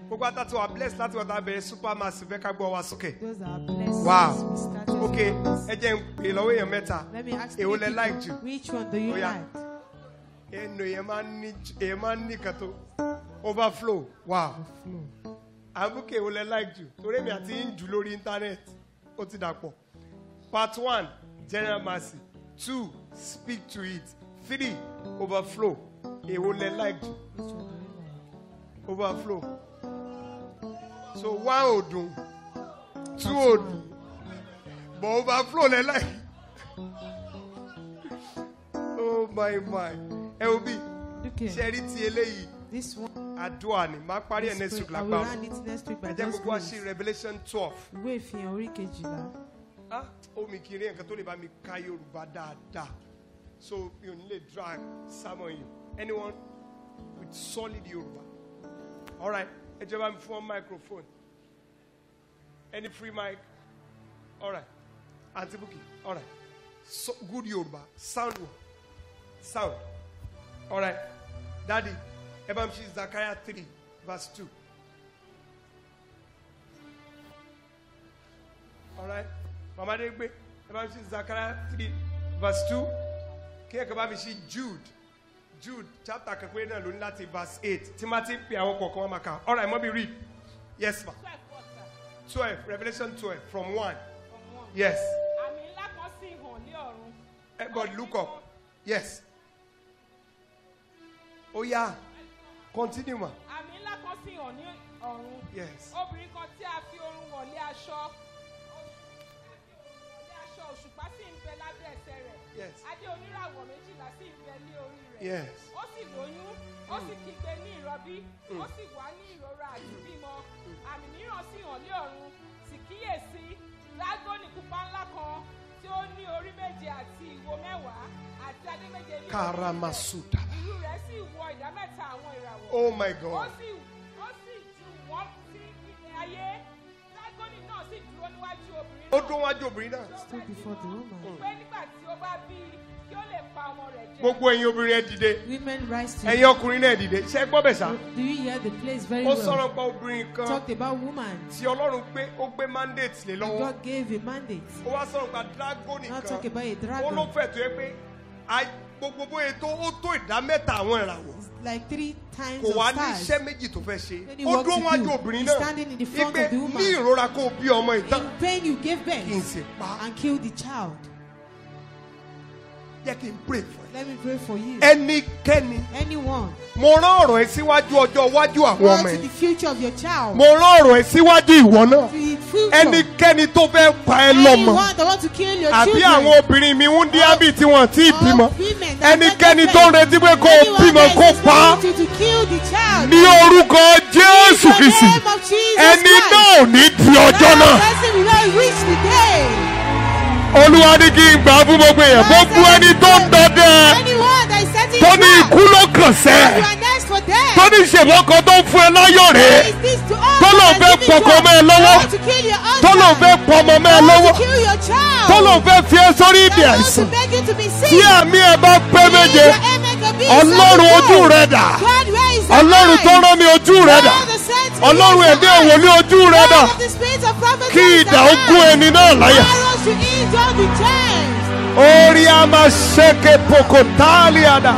gbogbo àtàtì wa bless láti wọ́n ta bẹ̀rẹ̀ super massive ẹ ká gbọ́ wa sókè. Those are blessings. Wow. We started ok with this. ẹ jẹ́ ń pè lọ́wọ́ èèyàn mẹ́ta Let me ask èwo you, lẹ like jù which one do you Oh, yeah. like? ẹnu èèyàn máa ń ní èèyàn máa ń ní kan tó overflow wow Flow. àbúkẹ́ èwo lẹ like jù torí èmi àti ń jù lórí internet ó ti dàpọ̀ part one general mercy two speak to it three overflow èwo lẹ like jù Which one do you like? overflow so one ò dùn two ò dùn but overflow lẹ like oh my my ẹ wo bí Okay. ṣe rí ti eléyìí This one. àdúrà ni máa parí ẹ̀ this next pray- week I will lágbára run it next week by ẹ jẹ́ God's gbogbo wa ṣí grace. revolution twelve Ìwé ìfihàn orí kejìlá. ah omi kiri nǹkan tó lè bá mi ka yorùbá dáadáa so mi ò ní lè drag sermon yìí anyone with solid yorùbá alright ẹ jẹ́ bá mi fún ọ microphone any free mic alright aunty buki alright so good yorùbá sound one sound alright daddy ẹ bá mi ṣe Zechariah three verse two. alright mama de gbé ẹ bá mi ṣe Zechariah three verse two kí ẹ kàn bá mi ṣe Jude Jude chapter kẹpẹ náà ló ní láti verse eight tí má ti ń pè àwọn kọ̀ọ̀kan wọn máa kà alright mọ́bí read yes ma twelve Revelation twelve from one yes àmì ńlá kan sì hàn ní ọ̀run. everybody look up yes ó yá continue ma àmì ńlá kan sì hàn ní ọ̀run. yes obìnrin kan tí a fi orun wọ̀lé aṣọ wọ̀lé aṣọ òṣùpá sì ń bẹ lábẹ́ ẹsẹ̀ rẹ̀. Yes. adé oníràwọ̀ méjìlá sì ń bẹ ní orí rẹ̀. yes ó sì lóyún ó sì kígbe ní ìrọbí ó sì wá ní ìrora àti bímọ àmì mìíràn sì hàn ní ọ̀run sì kíyèsí lágónì pupa ńlá kan tí ó ní orí méje àti ìwo mẹ́wàá àti adé méje ní orí rẹ̀. karamasuta ìlú rẹ̀ sì wọ ìdá mẹ́ta àwọn ìràwọ̀ oh my ó god sì ó sì ju wọ́n sí ilẹ̀ ayé lágónì náà sì dúró níwájú obìnrin ó náà dún wájú obìnrin náà Stood before the woman. pé nígbà tí ó bá bí i kí ó lè pa ọmọ rẹ̀ jẹ. gbogbo ẹ̀yin obìnrin ẹ dìde Women rise to ẹ̀yin ọkùnrin náà dìde ṣé ẹ gbọ́ bẹ̀ sá. Do you hear the place very ó well? sọ̀rọ̀ pa obìnrin kan Talked about woman. tí ọlọ́run gbé ó gbé mandate lé And lọ́wọ́ God gave a mandate. ó wá sọ̀rọ̀ pa dragoni Now kan talk about a ó ló dragon. fẹ̀ tó yẹ pé a- gbogbo bóyá tó ó tó ìdá mẹ́ta àwọn ìràwọ̀ Like three times kò of wá ní stars. iṣẹ́ méjì tó fẹ́ ṣe Any ó work dúró to wájú do. obìnrin He's náà standing in the front wípé of the woman. ní ìrora kó o bí ọmọ ìtàn In pain you gave kí n birth sì pa and killed the child. jẹ́ kí n pray for Let me pray for you. ẹ ẹnikẹ́ni Anyone. mo rán ọ̀rọ̀ ẹ síwájú ọjọ́ iwájú àwọn Go ọmọ to ẹ the future of your child. mo rán ọ̀rọ̀ ẹ síwájú ìwọ náà To the future. ẹnikẹ́ni tó fẹ́ pa ẹ lọ́mọ Anyone that want to kill your àbí children. àwọn obìnrin mi ń dín ábì tí wọ́n ti All bímọ women that ẹnikẹ́ni get tó ń pregnant. retí pé kó o Anyone bímọ that kó is pa á expecting you to kill the child. ní orúkọ jésù In the kìsì name of Jesus ẹni Christ. náà ò ní di ọjọ́ That náà person will not reach the day. olúwa ní kí n gbà fún gbogbo èèyàn gbogbo ẹni tó ń dọdẹ Anyone that is setting tó ní trap. ikú ló kàn sẹ́ You are next for death. tó ní ìṣèwọ́ kan tó ń fún ẹ láyọ̀ rè Is this to all tó lòun that fẹ́ is giving pọkàn you- mọ́ ẹ lọ́wọ́ want to kill your husband. tó lòun fẹ́ pọmọ mọ́ ẹ want lọ́wọ́ to kill your child. tó lòun fẹ́ fi ẹ sórí ìdí That wants àìsàn to make you to be sick. tí àmì ẹ bá pé méje Your amen can be ọlọ́run seven ojú fold. rẹ dà God, where is the ọlọ́run tó eye? rán mi ojú rẹ dà God, the saints, ọlọ́run where is ẹ̀mí the eye? òwòlé ojú rẹ dà God of the spirit of prophecy, kí where is the ìdà ogún eye? ẹni náà láyà. Arrows to injure the chains. Ori ama sheke pokotaliada.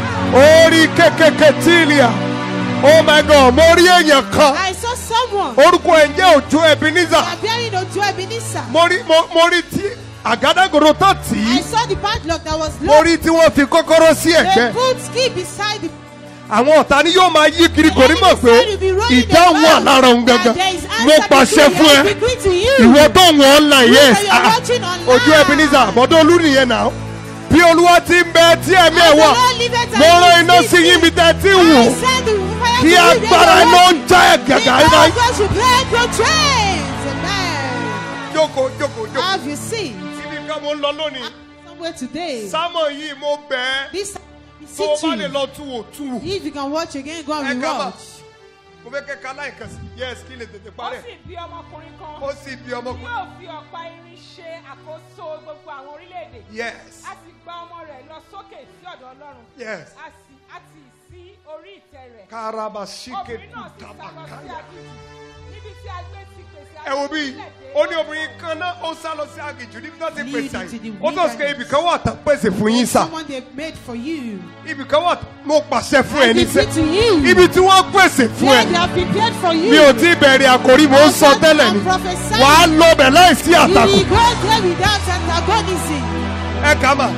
Ori kekeke tilia. Oh my God, mo rí èèyàn kan. I saw someone Orúkọ ẹ̀ ń jẹ́ Òjó Ebenezer. appearing Ojo Ebenezer. Mo rí mo mo rí tí àgádágodo tán tì I í. saw the padlock that was Mo locked. rí tí wọ́n fi kọ́kọ́rọ́ sí They ẹ̀gbẹ́. put ski beside the Àwọn ọ̀tá ni yóò máa yí kiri kò ní mọ̀ pé enemy said you'll be rolling ìdáhùn wà about, lára òun that gangan. there is Mo answer pàṣẹ between fún you, ẹ. between to you. Ìwọ tó wọ̀n online yes. that you are Ah, watching online. Òjó Ebenezer àbọ̀dọ̀ olú nìyẹn náà. Bí Olúwa ti ń bẹ tí ẹ̀mí ẹ̀ As the wà. Lord liveth and Mo rán he iná is sí yín bí living. tẹ́ ti I wò. send the fire kí to you, then agbára you iná watch. ń já ẹ̀gàgà The iná. God should break your chains. Amen. jókòó jókòó jókòó. Have you seen? síbi kan mo ń lọ lónìí. Somewhere today. sámọ̀ yìí mo bẹ̀ ẹ́. This tó o bá lè city. lọ tú wò tú wò. If you can watch again, go ẹ and ká mà. rewatch. mo fẹ́ kẹ́ ká láìka sí. yes kí lè tètè ó parẹ́. sì bí ọmọkùnrin kan ó sì bí ọmọkùnrin. yóò fi ọ̀pá irin ṣe àkóso gbogbo àwọn orílẹ̀-èdè yes a sì gba ọmọ rẹ̀ lọ sókè sí ọ̀dọ̀ ọlọ́run yes. a sì a sì sí orí ìtẹ́ rẹ̀ karaba sike obìnrin náà sì sá lọ sí tutabakaya. aginjù ẹ wo bí ó ní obìnrin kan náà ó sá lọ sí àgìjù níbi tó ti pèsè àyè ó tó sọ ibì kan wà tán pèsè fún yín sà Someone they made for you. ibì kan wà mo pàṣẹ fún ẹ I ní decree sẹ to you. ibi tí wọ́n pèsè fún Where they ẹ have prepared for you. mi ò tí ì bẹ̀rẹ̀ àkórí mo ń sọ tẹ́lẹ̀ ni wàá lọ bẹ̀ láìsí You àtakò will go there without antagonism. ẹ kà mà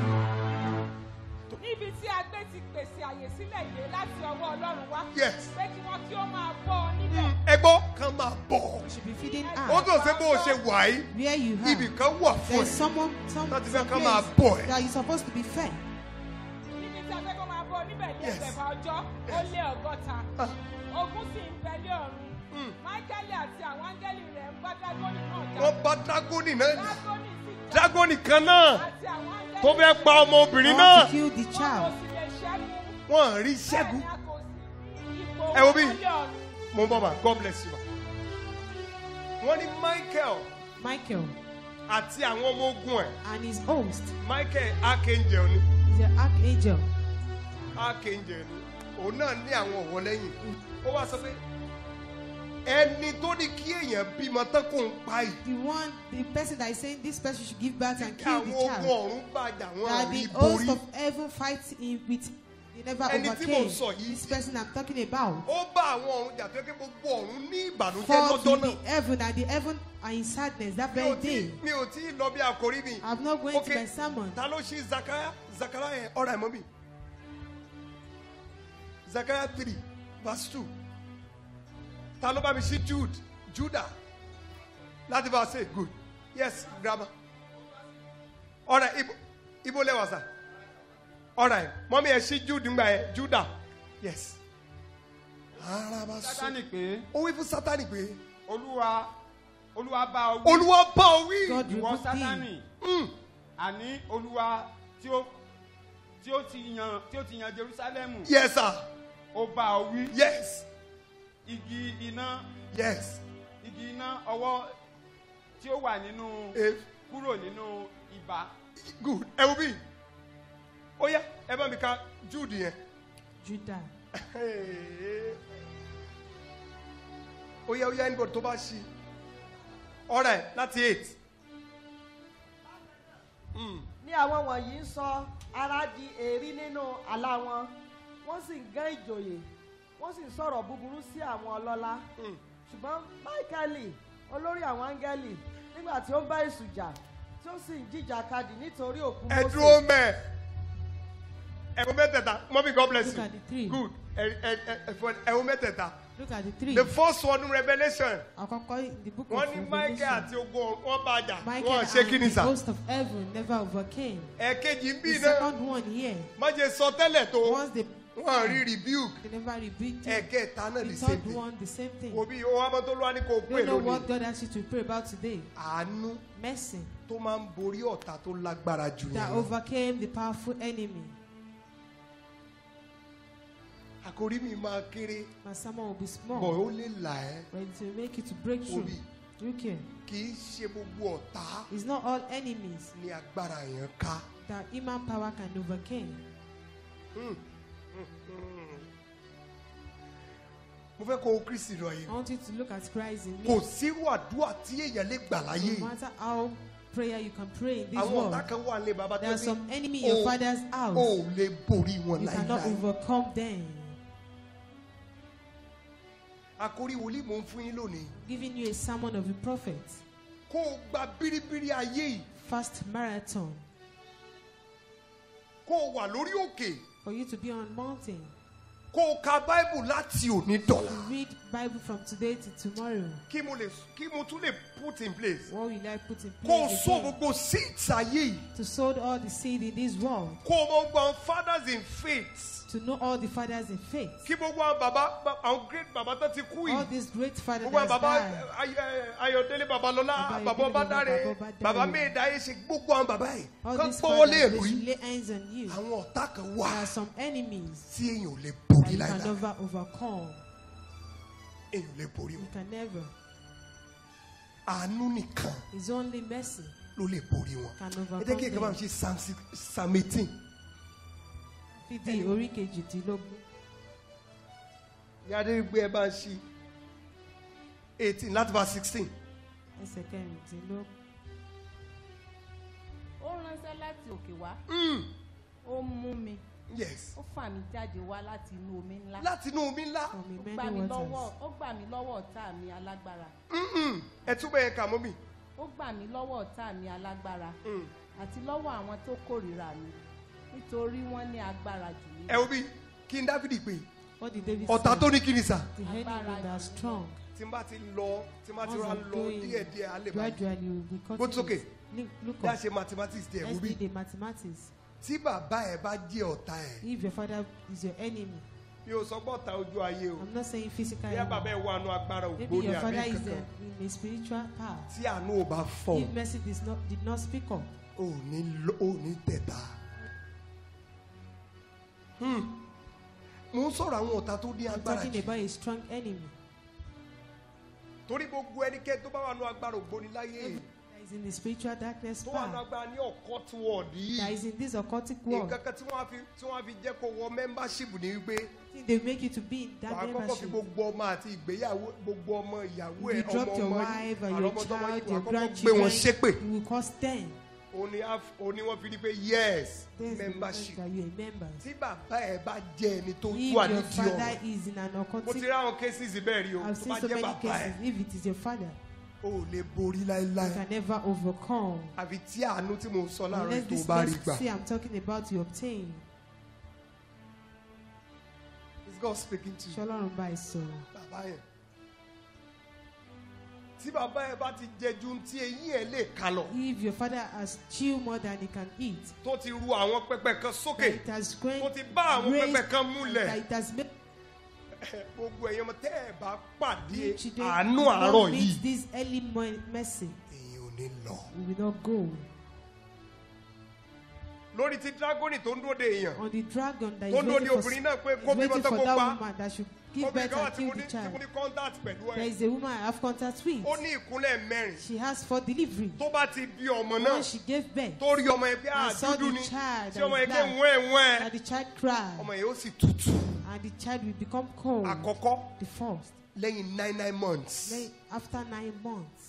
níbi tí a gbé ti pèsè àyè sílẹ̀ yìí láti ọwọ́ ọlọ́run wá. Yes. pé kí wọ́n kí ó máa bọ́ ọ níbẹ̀. ẹ gbọ́ kàn máa bọ̀ You should be feeding ó us tó ṣe bó o ṣe wà yìí where you ibì have. kan wà fún There's ẹ someone, some, Láti some fẹ́ ká máa place bọ̀ ẹ́. that you're supposed to be fed. níbi tí a fẹ́ kó máa bọ́ ọ níbẹ̀ ní Yes. ẹgbẹ̀fà ọjọ́ ó lé ọgọ́ta. Ah. ogun sì ń bẹ lé ọ̀run. Mm. máíkẹ́lì àti àwọn áńgẹ́lì rẹ̀ ń bá dágọ́nì náà jà. wọ́n bá dragoni náà dágọ́nì sì jà. dragoni kan náà àti àwọn áńgẹ́lì tó fẹ́ pa ọmọbìnrin I náà want to kill the wọn kò child. sì lè ṣẹ́gun. wọ́n rí bẹ́ẹ̀ ṣẹ́gun ni a kò sí ní ipò Ẹ wo bí? wọn lé ọ̀run. mo ń bọ̀ mà god bless you ma wọ́n ní michael Michael àti àwọn ọmọ ogun ẹ̀ and his host michael archangel ni is an archangel. archangel ni òun náà ní àwọn ọ̀wọ́ lẹ́yìn ó wá sọ pé ẹni tó ní kí èèyàn bímọ tán kó ń pa yìí The one, the person that is saying this person should give birth and kí kill the àwọn ogun child. ọ̀run bàjá wọn That rí the host borí of heaven fights in with they never Ẹni tí mò ń overcame. sọ yìí- This person I'm talking about. ó bá àwọn ọ̀run jà tó yẹ kí gbogbo ọ̀run ní ìbànújẹ́ Fought lọ́jọ́ with náà the heaven and the heaven are in sadness that mi ò very tí day. mi ò tí ì lọ bí àkórí mi I'm not going Ok, to my sermon. ta ló ṣí zakaya zakaya yẹn ọ̀rọ̀ ẹ̀ mọ́ mi zakaya three verse two ta ló bá mi ṣí jude juda láti bá a ṣe good yes grandma ọ̀rọ̀ ibo ibo lẹ́wà sá ọ̀rọ̀ ẹ̀ mọ́mí ẹ̀ ṣí jude ńgbà yẹn juda yes ara bá sọ sátani pé ó wí fún sátani pé olúwa olúwa bá ọ wí olúwa bá ọ wí God ìwọ rebuked sátani him. Mm, àní olúwa tí ó tí ó ti yan tí ó ti yan jerusalemu yes sir ó bá ọ wí yes igi iná yes igi iná ọwọ́ tí ó wà nínú eh, kúrò nínú ibà good ẹ wo bí ó yá ẹ bá mi ka jude yẹn Judah. ó yá ó yá anybody tó bá ṣí ọ̀rẹ́ láti eight ní àwọn wọ̀nyí ń sọ ara di èrí nínú àlá wọn wọ́n sì ń gán ìjòyè wọ́n sì ń sọ̀rọ̀ búburú sí àwọn ọlọ́lá Mm. ṣùgbọ́n máìkẹ́lì olórí àwọn áńgẹ́lì nígbà tí ó ń bá èṣù jà tí ó sì ń jìjà kadì nítorí òkú ẹ dúró mẹ ẹ wo mẹ́tẹ̀ẹ̀ta mọ́mí god bless Look you at the three. good ẹ ẹ ẹ ẹ fọ ẹ wo mẹ́tẹ̀ẹ̀ta Look at the three. the first one revolution Àkọ́kọ́ in the book wọ́n of ní michael Revelation. àti ogun wọn bá jà Michael wọn ṣe and kí ni the sà host of heaven never overcame. ẹ̀kejì ń bí The náà second one here, má jẹ sọ tẹ́lẹ̀ tó once they wọn rí rebuke they never rebuked him. ẹ̀kẹta náà The the same third thing one, the same thing. òbí owó amọ́ tó lọ́wọ́ ní kò You pè don't know lónìí what God asked you to pray about today. àánú Mercy tó máa ń borí ọ̀tá tó lágbára jù that yẹn lọ. overcame the powerful enemy. àkórí mi máa kéré My sermon will be bọ̀ small, ó lè là ẹ́ but it will make you to break through. òbí You can. kì í ṣe gbogbo ọ̀tá It's not all enemies ní agbára yẹn ká. that human power can overcome. mo fẹ́ kó o kristi lọ yìí I want you to look at Christ in kò me. sírú àdúrà tí èèyàn lè gbà láyé No matter how prayer you can pray in this àwọn world, ọ̀tá kan wà ní bàbá there tó are ní some enemy in your o- father's o house. ò lè borí wọn You cannot láíláí. overcome them. àkórí wòlíì mò ń fún yín lónìí Giving you a sermon of a prophet. kó o gba bíríbírí ayé yìí Fast marathon kó o wà lórí òkè for you to be on mountain. kó o ka báìbù láti òní dọ̀là To read Bible from today to tomorrow. kí mo lè kí mo tún lè put in place What will I put in kó o place sọ again? gbogbo seeds ayé yìí To sow all the seed in this world. kó o mọ gbogbo àwọn fathers in faith To know all the fathers in faith. kí gbogbo àwọn bàbá àwọn great bàbá tó ti kú All yìí these great fathers gbogbo àwọn that bàbá died. Ay- Ay- ayọ̀délé babalọ́lá Bàbá bàbá Ayọ̀délé, ọbádáre Bàbá Ọbádáre. bàbá méèdáyé ṣe gbogbo àwọn bàbá yìí All kán these gbọ́wọ́ lé fathers, èrú they should yìí lay hands on you. àwọn ọ̀tá kan There wà are some enemies tí èèyàn ò lè that borí you can láìláì never overcome. èèyàn ò lè borí You wọn can never. àánú nìkan It's only mercy ló lè borí wọn can ẹ jẹ́ overcome kí ẹ̀ka máa them. ṣe psalm six psalm eighteen Fídí orí kejìdínlógún. ìyá adé gbé ẹ bá ń ṣí eighteen láti bá sixteen ẹsẹ̀ kẹrìndínlógún. ó ránṣẹ́ láti òkè wá Mm, ó mú mi yes ó fà mí jáde wá láti inú omi ńlá láti inú omi ńlá From ó the gbà mí many lọ́wọ́ waters. ó gbà mí lọ́wọ́ ọ̀tá mi alágbára Mm-mm. ẹ túbọ̀ yẹn kà mọ́ mi. ó gbà mí lọ́wọ́ ọ̀tá mi alágbára Mm. àti lọ́wọ́ àwọn tó kórìíra mi nítorí wọ́n ní agbára jù mí ẹ wo bí kí n dáfídì pé What did David ọ̀tá say? tó ní kí ni sà. The enemy that are strong. tí n bá ti lọ tí n bá ti Once ra I'm lọ going díẹ̀díẹ̀ á lè máa Gradually will be Go cutting sókè. it. Look, look bí a up. ṣe mathematics díẹ̀ wo Let's bí do the mathematics. tí bàbá ẹ bá jẹ́ ọ̀tá ẹ̀ If your father is your enemy, mi ò sọ pé ọ̀tá ojú ayé o I'm not saying physical bí ẹ bàbá enemy. ẹ wà nù agbára Maybe ògbóni your àbí father is kankan a, in a spiritual path. tí àánú ò bá fọ̀ If mercy did not, did not speak up, ò ní lọ- ò ní tẹ̀ta. Hmm. mo ń sọ̀rọ̀ àwọn ọ̀tá tó ní I'm agbára talking jù about a strong enemy torí gbogbo ẹnikẹ́ni tó bá wà nù agbára ògbóni láyé that is in the spiritual darkness tó wà nù path, agbára ní ọ̀kọ́ tí wọ́n dì that í is in this occultic world. nǹkan kan tí wọ́n á fi tí wọ́n á fi jẹ́ kó wọ membership ní wípé think They make you to be in wàá that kọ́kọ́ fi membership. gbogbo ọmọ àti ìgbéyàwó gbogbo ọmọ ìyàwó ẹ̀ You ọmọ dropped your ọmọ wife yìí and your àrọ́mọdọ́mọ yìí child, wàá your kọ́kọ́ gbé wọn ṣépè grandchildren. You will cause them. òní àf- òní wọ́n fi ní pé yes There's the membership that you are a member. tí bàbá ẹ̀ bá jẹ́ ẹni tó If wà your nídìí father ọ̀rọ̀ is in an mo ti occultic, rí àwọn cases bẹ́ẹ̀ rí o I've tó seen bá so jẹ́ many bàbá cases. ẹ̀ If it is your father, o ò lè borí you láéláé can never overcome. àfi tí àánú tí mo sọ láàárọ̀ Unless ètò this bá rí gbà mercy I'm talking about you obtain. is God speaking to you Ṣọlọ́run bá ẹ sọ̀rọ̀. bàbá yẹn tí bàbá ẹ̀ bá ti jẹ ju tí eyín ẹ̀ lè kà lọ If your father has chewed more than he can eat, tó ti ru àwọn pẹpẹ kan that sókè it has grown, tó ti bá àwọn pẹpẹ kan múlẹ̀. that it has made gbogbo ẹ̀yàn tẹ́ ẹ̀ bá pàdé you today àánú will not àárọ̀ meet yìí this early morning mercy. èyí ò ní lọ. We will not go. lórí ti dragoni tó ń dóde èèyàn On the dragon that is tó ń dóde waiting for, obìnrin náà pé is kó bímọ waiting tó for kó that pa woman that should give obìnrin birth kan wà and tí mo kill ní the tí mo child. ní contact pẹ̀lú There ẹ̀ is a woman I have contact with. ó ní ìkúnlẹ̀ mẹ́rin She has four delivery. tó bá ti bí ọmọ náà When she gave birth, tó rí ọmọ yẹn pé I saw àdúdú the ni child tí ọmọ that yẹn is ké black. wẹ́n wẹ́n and the child cried, ọmọ yẹn ó sì tutù and the child will become cold. àkọ́kọ́ The first. lẹ́yìn nine nine months Then after nine months,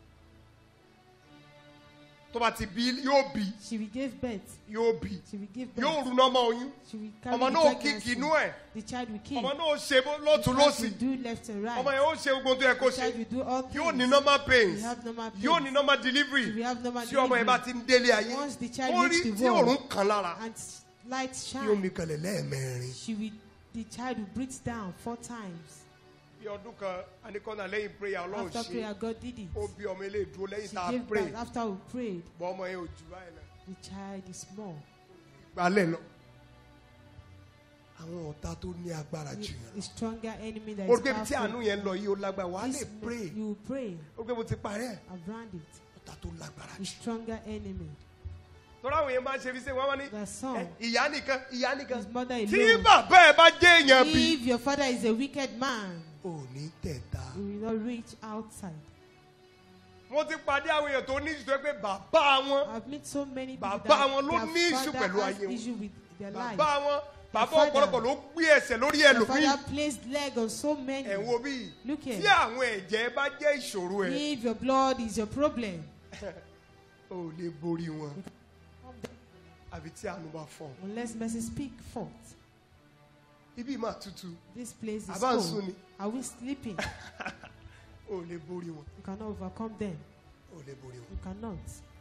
tó bá ti bí yóò bí she will give birth. yóò bí She will give birth. yóò rú nọ́mọ oyún She will carry ọmọ the náà ó pregnancy. kíkì inú ẹ̀ The child will kick. ọmọ náà ó ṣe bó- The lọ́tún child lọ́sì will do left and right. ọmọ yẹn ó ṣe gbogbo tó yẹ kó The ṣe child will do all things. yóò ní normal She pains will have normal pains. yóò ní normal She delivery will have normal tí ọmọ yẹn bá ti delivery. ń délé ayé Once the child ó rí reach the tí world, òórùn kan lára and light tí omi shine, kanlẹ̀ lẹ́ẹ̀mẹrin. she will, the child will breathe down four times. bí ọdún kan anikọ́nà lẹ́yìn prayer ọlọ́run After ṣe prayer, God did it. ó bí ọmọ ilé ìdúró lẹ́yìn She tá a gave pray birth after we prayed. bọ́ ọmọ yẹn ò jù báyìí lọ The child is small. gbalẹ̀ lọ. àwọn ọ̀tá tó ní agbára The, jù yẹn the stronger enemy that lọ. o is rí pé tí àánú powerful. yẹn lọ yìí ó lágbára wàá lè This pray you will pray o rí pé mo ti parí ẹ̀ around it. ọ̀tá tó lágbára The jù. stronger enemy. tọ́lá àwọn yẹn máa ń ṣe fi ṣe wọ́n wá ní The ẹ, son, ìyá nìkan ìyá nìkan his mother tí alone. bàbá ẹ bá jẹ́ èèyàn bí. If your father is a wicked man, ò ní tẹ̀ta. he will not reach outside. mo ti pàdé àwọn èèyàn tó ní ìṣòro pé bàbá wọn I've met so many people Bàbá that wọn ló ní their issue father pẹ̀lú has ayé wọn. issue with their life. bàbá wọn bàbá father- ọ̀pọ̀lọpọ̀ ló gbé ẹsẹ̀ lórí Their ẹlòmíì father placed leg on so many. ẹ̀ wo bí Look tí here. àwọn ẹ̀jẹ̀ bá jẹ́ ìṣòro ẹ̀ If your blood is your problem, ò lè borí wọn àbí tí àánú bá fọ unless mercy speak forth, ibi máa tutù this place is àbá ń sùn cold. ni Are we sleeping? ò lè borí wọn You cannot overcome them. ò lè borí wọn You cannot.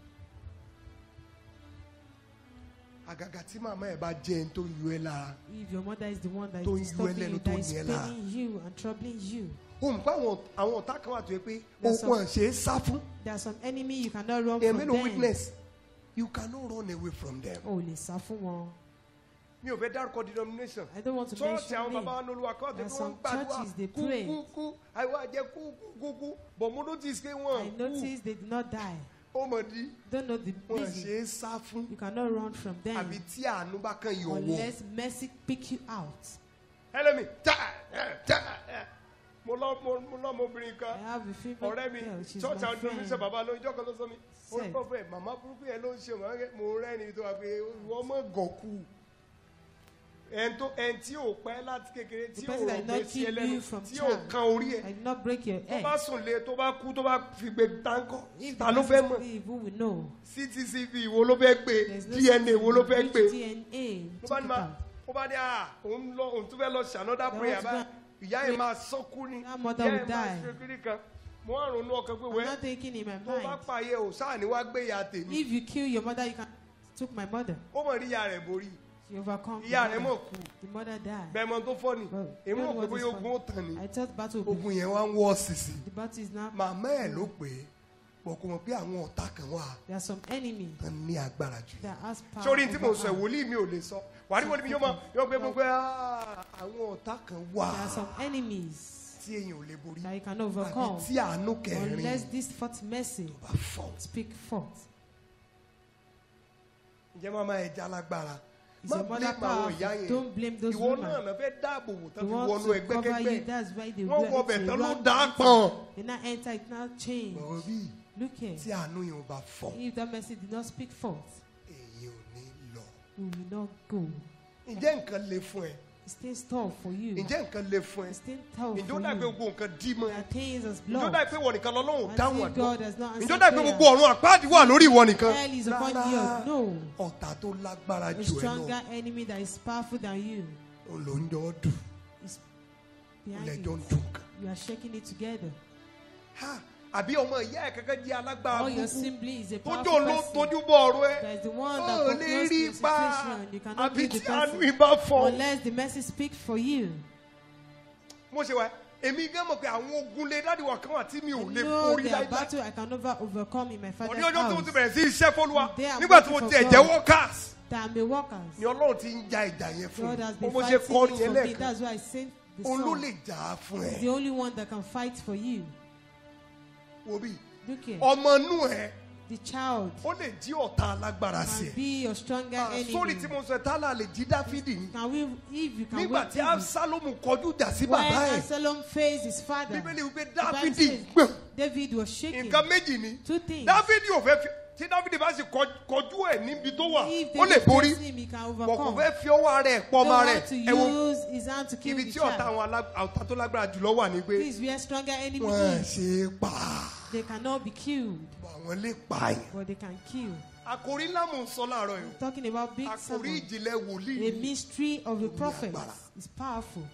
àgàgà tí màmá ẹ̀ bá jẹ́ ẹni tó ń yọ ẹ́ lára If your mother is the one that Tó is ń yọ ẹ́ disturbing lẹ́nu, you, tó that ń is ní ẹ́ lára. paining you and troubling you, o mọ̀ pé àwọn àwọn ọ̀tá kan wà tó yẹ pé There's òkun ṣe é sá fún there are some enemy you cannot run èèyàn from mélòó them. witness you cannot run away from them O lè sá fún wọn. mi ò fẹ́ dárúkọ denomination I don't want to church àwọn mention bàbá name. wa lóluwà kọ́ ọ̀tẹ̀ There tí are wọ́n ń some gbàdúrà churches, they kú pray. kú kú àìwá jẹ́ kú kú kú kú but mo notice pé I wọ́n kú noticed they did not die. ó mọ̀ di Don't know the wọ́n ṣe reason. é sá fún You cannot run from them àbí tí àánú bá kàn yọ̀ wọ̀ unless mercy pick you out. ẹlẹ́mi tá ẹ̀, tá ẹ̀. mo lọ mo mo lọ ọmọbìnrin I kan have a female ọ̀rẹ́ mi girl. She's church my àwọn denomination friend. bàbá lóyún ìjọ kan ló sọ mi ó ní Said. pọ́pẹ́ màmá burúkú yẹn ló ń ṣe màmá yẹn mo rẹ́ni tó wà pé wọ́n mọ̀ gọ̀kú ẹn tó ẹn tí ò pẹ́ láti kékeré tí The ò person that rò not pé sí keep ẹlẹ́nu you from tí ò child. kan orí ẹ̀ I did not break your tó egg. bá sùn lé tó bá kú tó bá fi gbé táńkọ́ If ta the ló fẹ́ person mọ̀ is evil, we know. ctcv wo ló fẹ́ gbé There's no dna wo ló fẹ́ which gbé DNA ló bá took ní it ma out. ó bá ní à òun lọ òun tún fẹ́ lọ ṣe another There prayer was báyìí one- ìyá yẹn máa sọ́kú ni That mother ìyá will yẹn máa die. ṣe kiri kan mo wá ronú ọkàn pé I'm wẹ́ not thinking in my tó bá mind. pààyẹ ò sáà ní wá gbé ìyá tèmi If you kill your mother, you can took my mother. ó mọ̀ rí ìyá rẹ̀ borí She overcome. ìyá the rẹ̀ mother. mọ̀ kú The mother died. bẹ́ẹ̀ mọ tó fọ́ ni Well, èmi you rò know pé what bóyá is ogun ó funny? tàn ni I thought battle would be. ogun yẹn wá ń wọ́ sísì The battle is now. màmá ẹ̀ ló pè é bọ̀ kò mọ̀ pé àwọn ọ̀tá kan wà There are some enemies tán ní agbára jù that has power. sórí tí mo over sọ us. ìwòlíì mi ò lè sọ wàá rí wọlé mi yóò mọ yóò gbé gbogbo "Ah, àwọn ọ̀tá kan wà There are some enemies tí èèyàn ò lè borí that you can àbí overcome tí àánú kẹrin unless this fourth mercy bá fọ́ speak forth. ǹjẹ́ màmá ẹ̀ já lágbára Is má your mother blame àwọn ìyá powerful? yẹn Don't blame those ìwọ náà women. náà fẹ́ dáàbò wò They tán fi want wọnú to ẹgbẹ́ cover you. kẹgbẹ́ That's why they wọ́n wear wọ it. ọbẹ̀ They tán ló run dá it. pọ̀n They now enter it now change. bọ̀wọ̀ bí Look here. tí àánú yẹn ò bá fọ́ If that mercy did not speak forth, èyí ò ní lọ we will not go. ǹjẹ́ nǹkan le fún ẹ It stays tall for you. ǹjẹ́ nǹkan le fún ẹ It stays tall ǹjọ́ for dà pé you. gbogbo nǹkan dí mọ́ ẹ There are things as ǹjọ́ blood. dà pé wọ̀ nìkan lọ́lọ́run As dáhùn if àdúrà God has not ǹjọ́ answered dà pé prayer. gbogbo ọ̀run àpáàdì wà lórí ìwọ nìkan Hell is upon Rárá. you. No. ọ̀tá tó lágbára A jù ẹ lọ stronger enemy that is powerful than you òun ló ń jọ dùn is òun behind lẹ́jọ́ ń it. dùn kan You are shaking it together. Ha, àbí ọmọ ìyá ẹ̀ kankan jẹ́ alágbára All your kúkú sibling is a tójó powerful ló person. tójú bọ̀ ọ̀rọ̀ ẹ There is the one ó that lè controls rí the ipa situation. You cannot àbí be the tí àánú person ìbá fọ́ unless the mercy speaks for you. mo ṣe wá èmi gán mọ̀ pé àwọn ogun lè dáàdi wà kan wà tí mi ò lè No, borí there are láíláí battle I can never overcome in my òní father's ọjọ́ tí mo ti house. bẹ̀rẹ̀ sí iṣẹ́ fọlúwa They are nígbà tí mo working ti for ẹ̀jẹ̀ God. workers That I'm a workers. ni ọlọ́run ti ń ja ìjà yẹn fún God has mi been mo ṣe fighting kọrin it yẹn for me. lẹ́ẹ̀kan That's why I sing the òun ló song. lè jà á fún He's ẹ the only one that can fight for you. wo bí Look here. ọmọ inú ẹ The child ó lè jí ọ̀tá alágbára sí can ẹ be your stronger Ah, enemy. sórí tí mo sọ tálà lè jí dáfídì ni Can we, if you can nígbà wait tí till absalomu kọjú ìjà sí when bàbá ẹ Absalom faced his father, bíbélì wípé the Bible dáfídì says gbọ̀n David was shaking. nǹkan méjì ni Two things. dáfídì ò fẹ́ fi tí dáfídì bá sì kọ- kọjú ẹ̀ níbi tó wà If ó lè David borí faces him, he can bọ̀ kò overcome. fẹ́ fi ọwọ́ rẹ̀ pọ̀ Don't ọmọ rẹ̀ want to ẹ wo use his hand to kill ibi the tí ọ̀tá child. àwọn alá- ọ̀tá tó lágbára jùlọ wà ní pé This is where stronger enemy wọ́n is. ṣe é pa They cannot be killed, àwọn lè pààyàn. but they can kill. àkòrí ńlá mò ń sọ láàárọ̀ yìí Talking about big àkòrí sermon. ìjìnlẹ̀ wòlíì A ni. mystery of a prophet agbára. is powerful.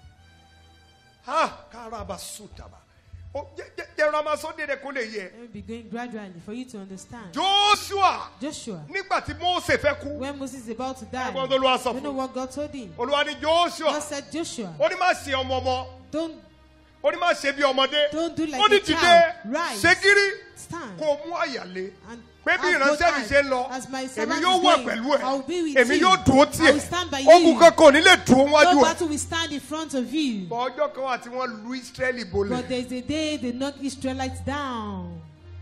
ha káraba sùtàbà Ó, jẹ́- jẹ́- jẹ́rọ máa sọ dédé kó lè yẹ Let me be going gradually for you to understand. joshua Joshua, nígbà tí mose fẹ́ kú when Moses is about to die, ẹgbọ́n tó ló wá sọ you know fún what God told him? olúwa ní joshua God said, Joshua, ó ní má ṣe ọmọ ọmọ don't ó ní má ṣe bí ọmọdé Don't do like ó ní a dìde child. Rise. ṣe gírí stand. kó mú àyàlé And pé bí as ìránṣẹ́ mi both ṣe ń lọ as my èmi servant yóò is wà going, pẹ̀lú I will be ẹ̀ with èmi you. yóò dúró I will tiẹ̀ stand by ogun you. kankan ò ní lè dúró No wájú ẹ̀ battle will stand in front of you. bọ̀ ọjọ́ kan wà tí wọ́n lu israẹli But bolẹ̀ there's a day they knock Israelites down.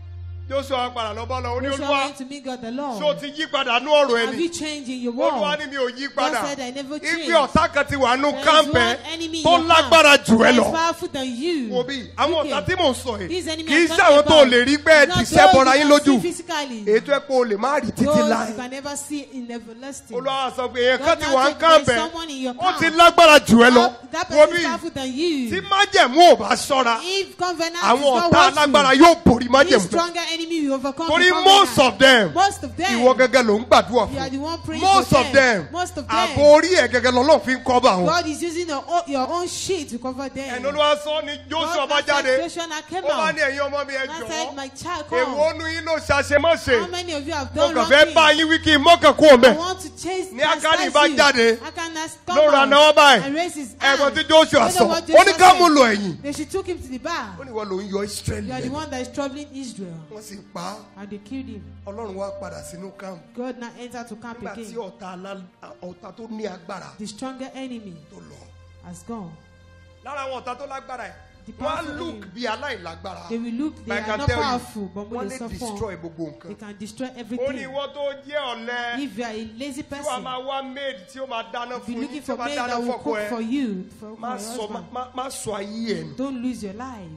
joshua padà lọ bá lọ ó ní Joshua olúwa went to meet God the ṣé o Lord. ti yí padà nú ọ̀rọ̀ Have ẹni you changed in your olúwa world? ní mi ò yí God padà said I never ibi changed. ọ̀tá kan ti wà nù There is kámpẹ́ one enemy in tó your lágbára camp jù ẹ that is lọ powerful than you. wo bí àwọn Look ọ̀tá here. tí mò ń sọ yìí These enemies kì í I'm ṣe talking àwọn tó about. lè rí pé ẹ It's not ti ṣẹ́ those bọ́ra you yín can see lójú physically. ètò ẹ pé o lè má rí títí Those láì you can never see in everlasting. olúwa sọ pé èèyàn God kan ti now wà ń said there's kámpẹ́ someone in your ó camp. ti lágbára jù ẹ lọ That- That wo person bí is powerful than tí you. májẹ̀mú ò bá ṣọ́ra If covenant is àwọn not ọ̀tá alágbára watchful, yóò borí this májẹ̀mú náà stronger enemy will overcome torí the most covenant. of them Most of them. ìwọ gẹ́gẹ́ ló ń gbàdúrà You are the fún one praying most for of them Most of them. àbò orí ẹ̀ gẹ́gẹ́ lọ́lọ́ fi ń kọ́ bá wọn God is using your own, your own sheet to cover them. ẹni olúwa sọ ni joshua God bá now said, jáde Joshua now came ó bá out. ní ẹ̀yin ọmọ mi ẹ And said, jọ̀ọ́ my child, èwo come. nu yín ló ṣàṣemọ́ṣe How many of you have mo done kàn wrong fẹ́ bá things? yín wí kí n mọ́kàn kú òun I bẹ́ẹ̀ want to chase Ní Ákánì chastise bá you. jáde, Achan has ló come ra out náwó báyìí. and raised his ẹ̀gbọ́n hand. tí joshua You sọ know what ó ní Joshua ká said? mú lọ ẹ̀yìn They should took him to the bar. ó ní wọ́n ló ń yọ israẹli You are the lẹ́nu one that is troubling Israel. wọ́n sì pa á And they killed him. ọlọ́run wá padà sínú camp God now entered to camp nígbà tí again. ọ̀tá alá- ọ̀tá tó ní agbára The stronger enemy tó lọ has gone. lára àwọn ọ̀tá tó lágbára ẹ̀ The wọ́n á powerful look enemy. bí aláìlágbára They will look, they But I are can not tell you, powerful, but wọ́n when lè they suffer, destroy gbogbo they nǹkan can destroy ó ní everything. ìwọ tó jẹ́ ọ̀lẹ If you are a lazy tí wàá person, máa wá maid tí ó máa dáná be fún yín looking tí ó for máa men dáná that will fọ́kọ cook ẹ for you, for, for má your sọ husband. má- má sọ ayé ẹ nù Don't lose your life.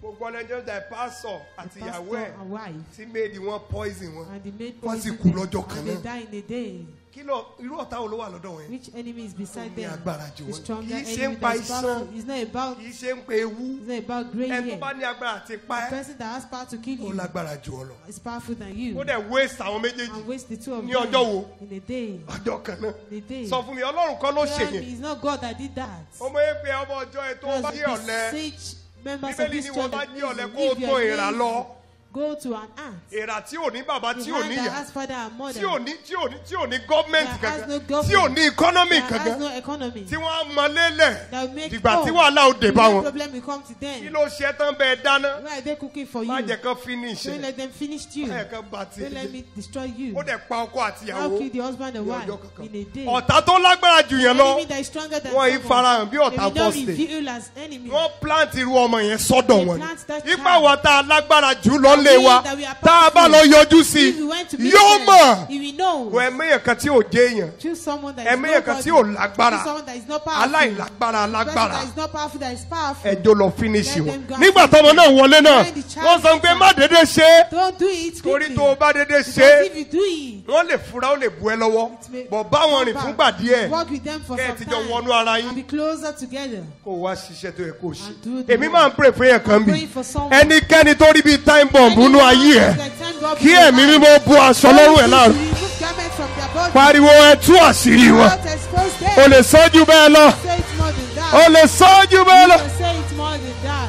gbogbo ọlẹ́jọ́ jà pásọ̀ àti The ìyàwó pastor ẹ̀ and wife. tí méèdì wọn poison wọn And the maid Wọ́n sì poisoned kú them, lọ́jọ́ kan and they náà. die in a day. kí ló irú ọ̀tá wo ló wà lọ́dọ̀ wọn yẹn Which enemy is Ó beside ní them? agbára jù The wọ́n. stronger Kì í ṣe enemy ń pa that is iṣan. powerful. It's not about kì í ṣe ń pe ewu it's not about grey ẹni tó hair. bá ní agbára àti pa The ẹ́ person that has power to kill ó you lágbára jù ọ lọ is powerful than you. ó dẹ̀ waste àwọn méjèèjì And waste the two of Ní them ọjọ́ wo? in a day. ọjọ́ kan náà In a day. sọ fún mi ọlọ́run kọ́ ló ṣe Tell me, yẹn It's not God that did that. ọmọ yẹn pé ọmọ ọjọ́ ẹ tó bá Because yé ọ̀lẹ beseech members of bíbélì this ni church wọ́n bá that yé ọ̀lẹ listen, kó o if you tó are ìrà lazy, lọ go to an ant. èrà tí ò ní bàbá The tí ò hand ní that ìyá has father and mother. tí ò ní tí ò ní tí ò ní gọ́ọ̀mẹ̀ntì That has kankan no tí government. ò ní economy that has kankan no economy. tí wọ́n á mọ lélẹ̀ that will make dìgbà tí oh, wàhálà ò dé the bá real wọn problem will come to kí them. ló ṣe tán bẹ́ẹ̀ dáná Why are they cooking for má you? jẹ́ kán finish Don't ẹ̀ let them finish you. má jẹ́ kán bá tiẹ̀ Don't let jẹ́ me destroy you. ó dẹ̀ pa ọkọ àti How ìyàwó kill the husband and ní wife ọjọ́ kankan in a day? ọ̀tá tó lágbára jù yẹn lọ enemy that is stronger than wọ́n yìí someone. farahàn bí ọ̀tá They will not first day reveal as enemy. wọ́n plant irú ọmọ yẹn sọ́dọ̀ They wọn plant that ni ipa child. wa tá a lágbára jù lọ lé wa that we are tá a bá lọ powerful. yọjú sí If you went to meet yóò them, mọ̀ he will know. wọ ẹ̀mẹ́yẹ̀ kan tí ò jẹ́ èèyàn Choose someone that is ẹ̀mẹ́yẹ̀ kan nobody. tí ò lágbára Choose someone that is not powerful. aláìlágbára Person alágbára that is not powerful, that is powerful. ẹjọ́ lọ finish Let wọn them go and nígbà finish tọmọ them. náà wọlé náà When the child wọ́n sọ pé enters, má dédé ṣe é Don't do it torí quickly. tó o bá dédé ṣe Because é if you do it, wọ́n lè fura ó lè bu ẹ lọ́wọ́ it may bọ̀ báwọn rìn come fúngbà back. díẹ̀ Work with them for kẹ́ ẹ some ti jọ time. wọnú ara And yín be closer together. kó o wá ṣiṣẹ́ tó yẹ kó o ṣe And do the èmi work. máa ń pray fún yẹn kan bí Praying for someone. ẹnikẹ́ni tó rí bíi time bomb nínú ayé ẹ̀ Like time God kí will ẹ̀mí provide. mímọ́ bu aṣọ lọ́rùn ẹ̀ láàrú Remove garments from their body. pariwo ẹ tú àṣírí wọn Don't expose them. o lè sọ́jú bẹ́ẹ̀ lọ Say it more than that. o lè sọ́jú bẹ́ẹ̀ You lọ. can say it more than that.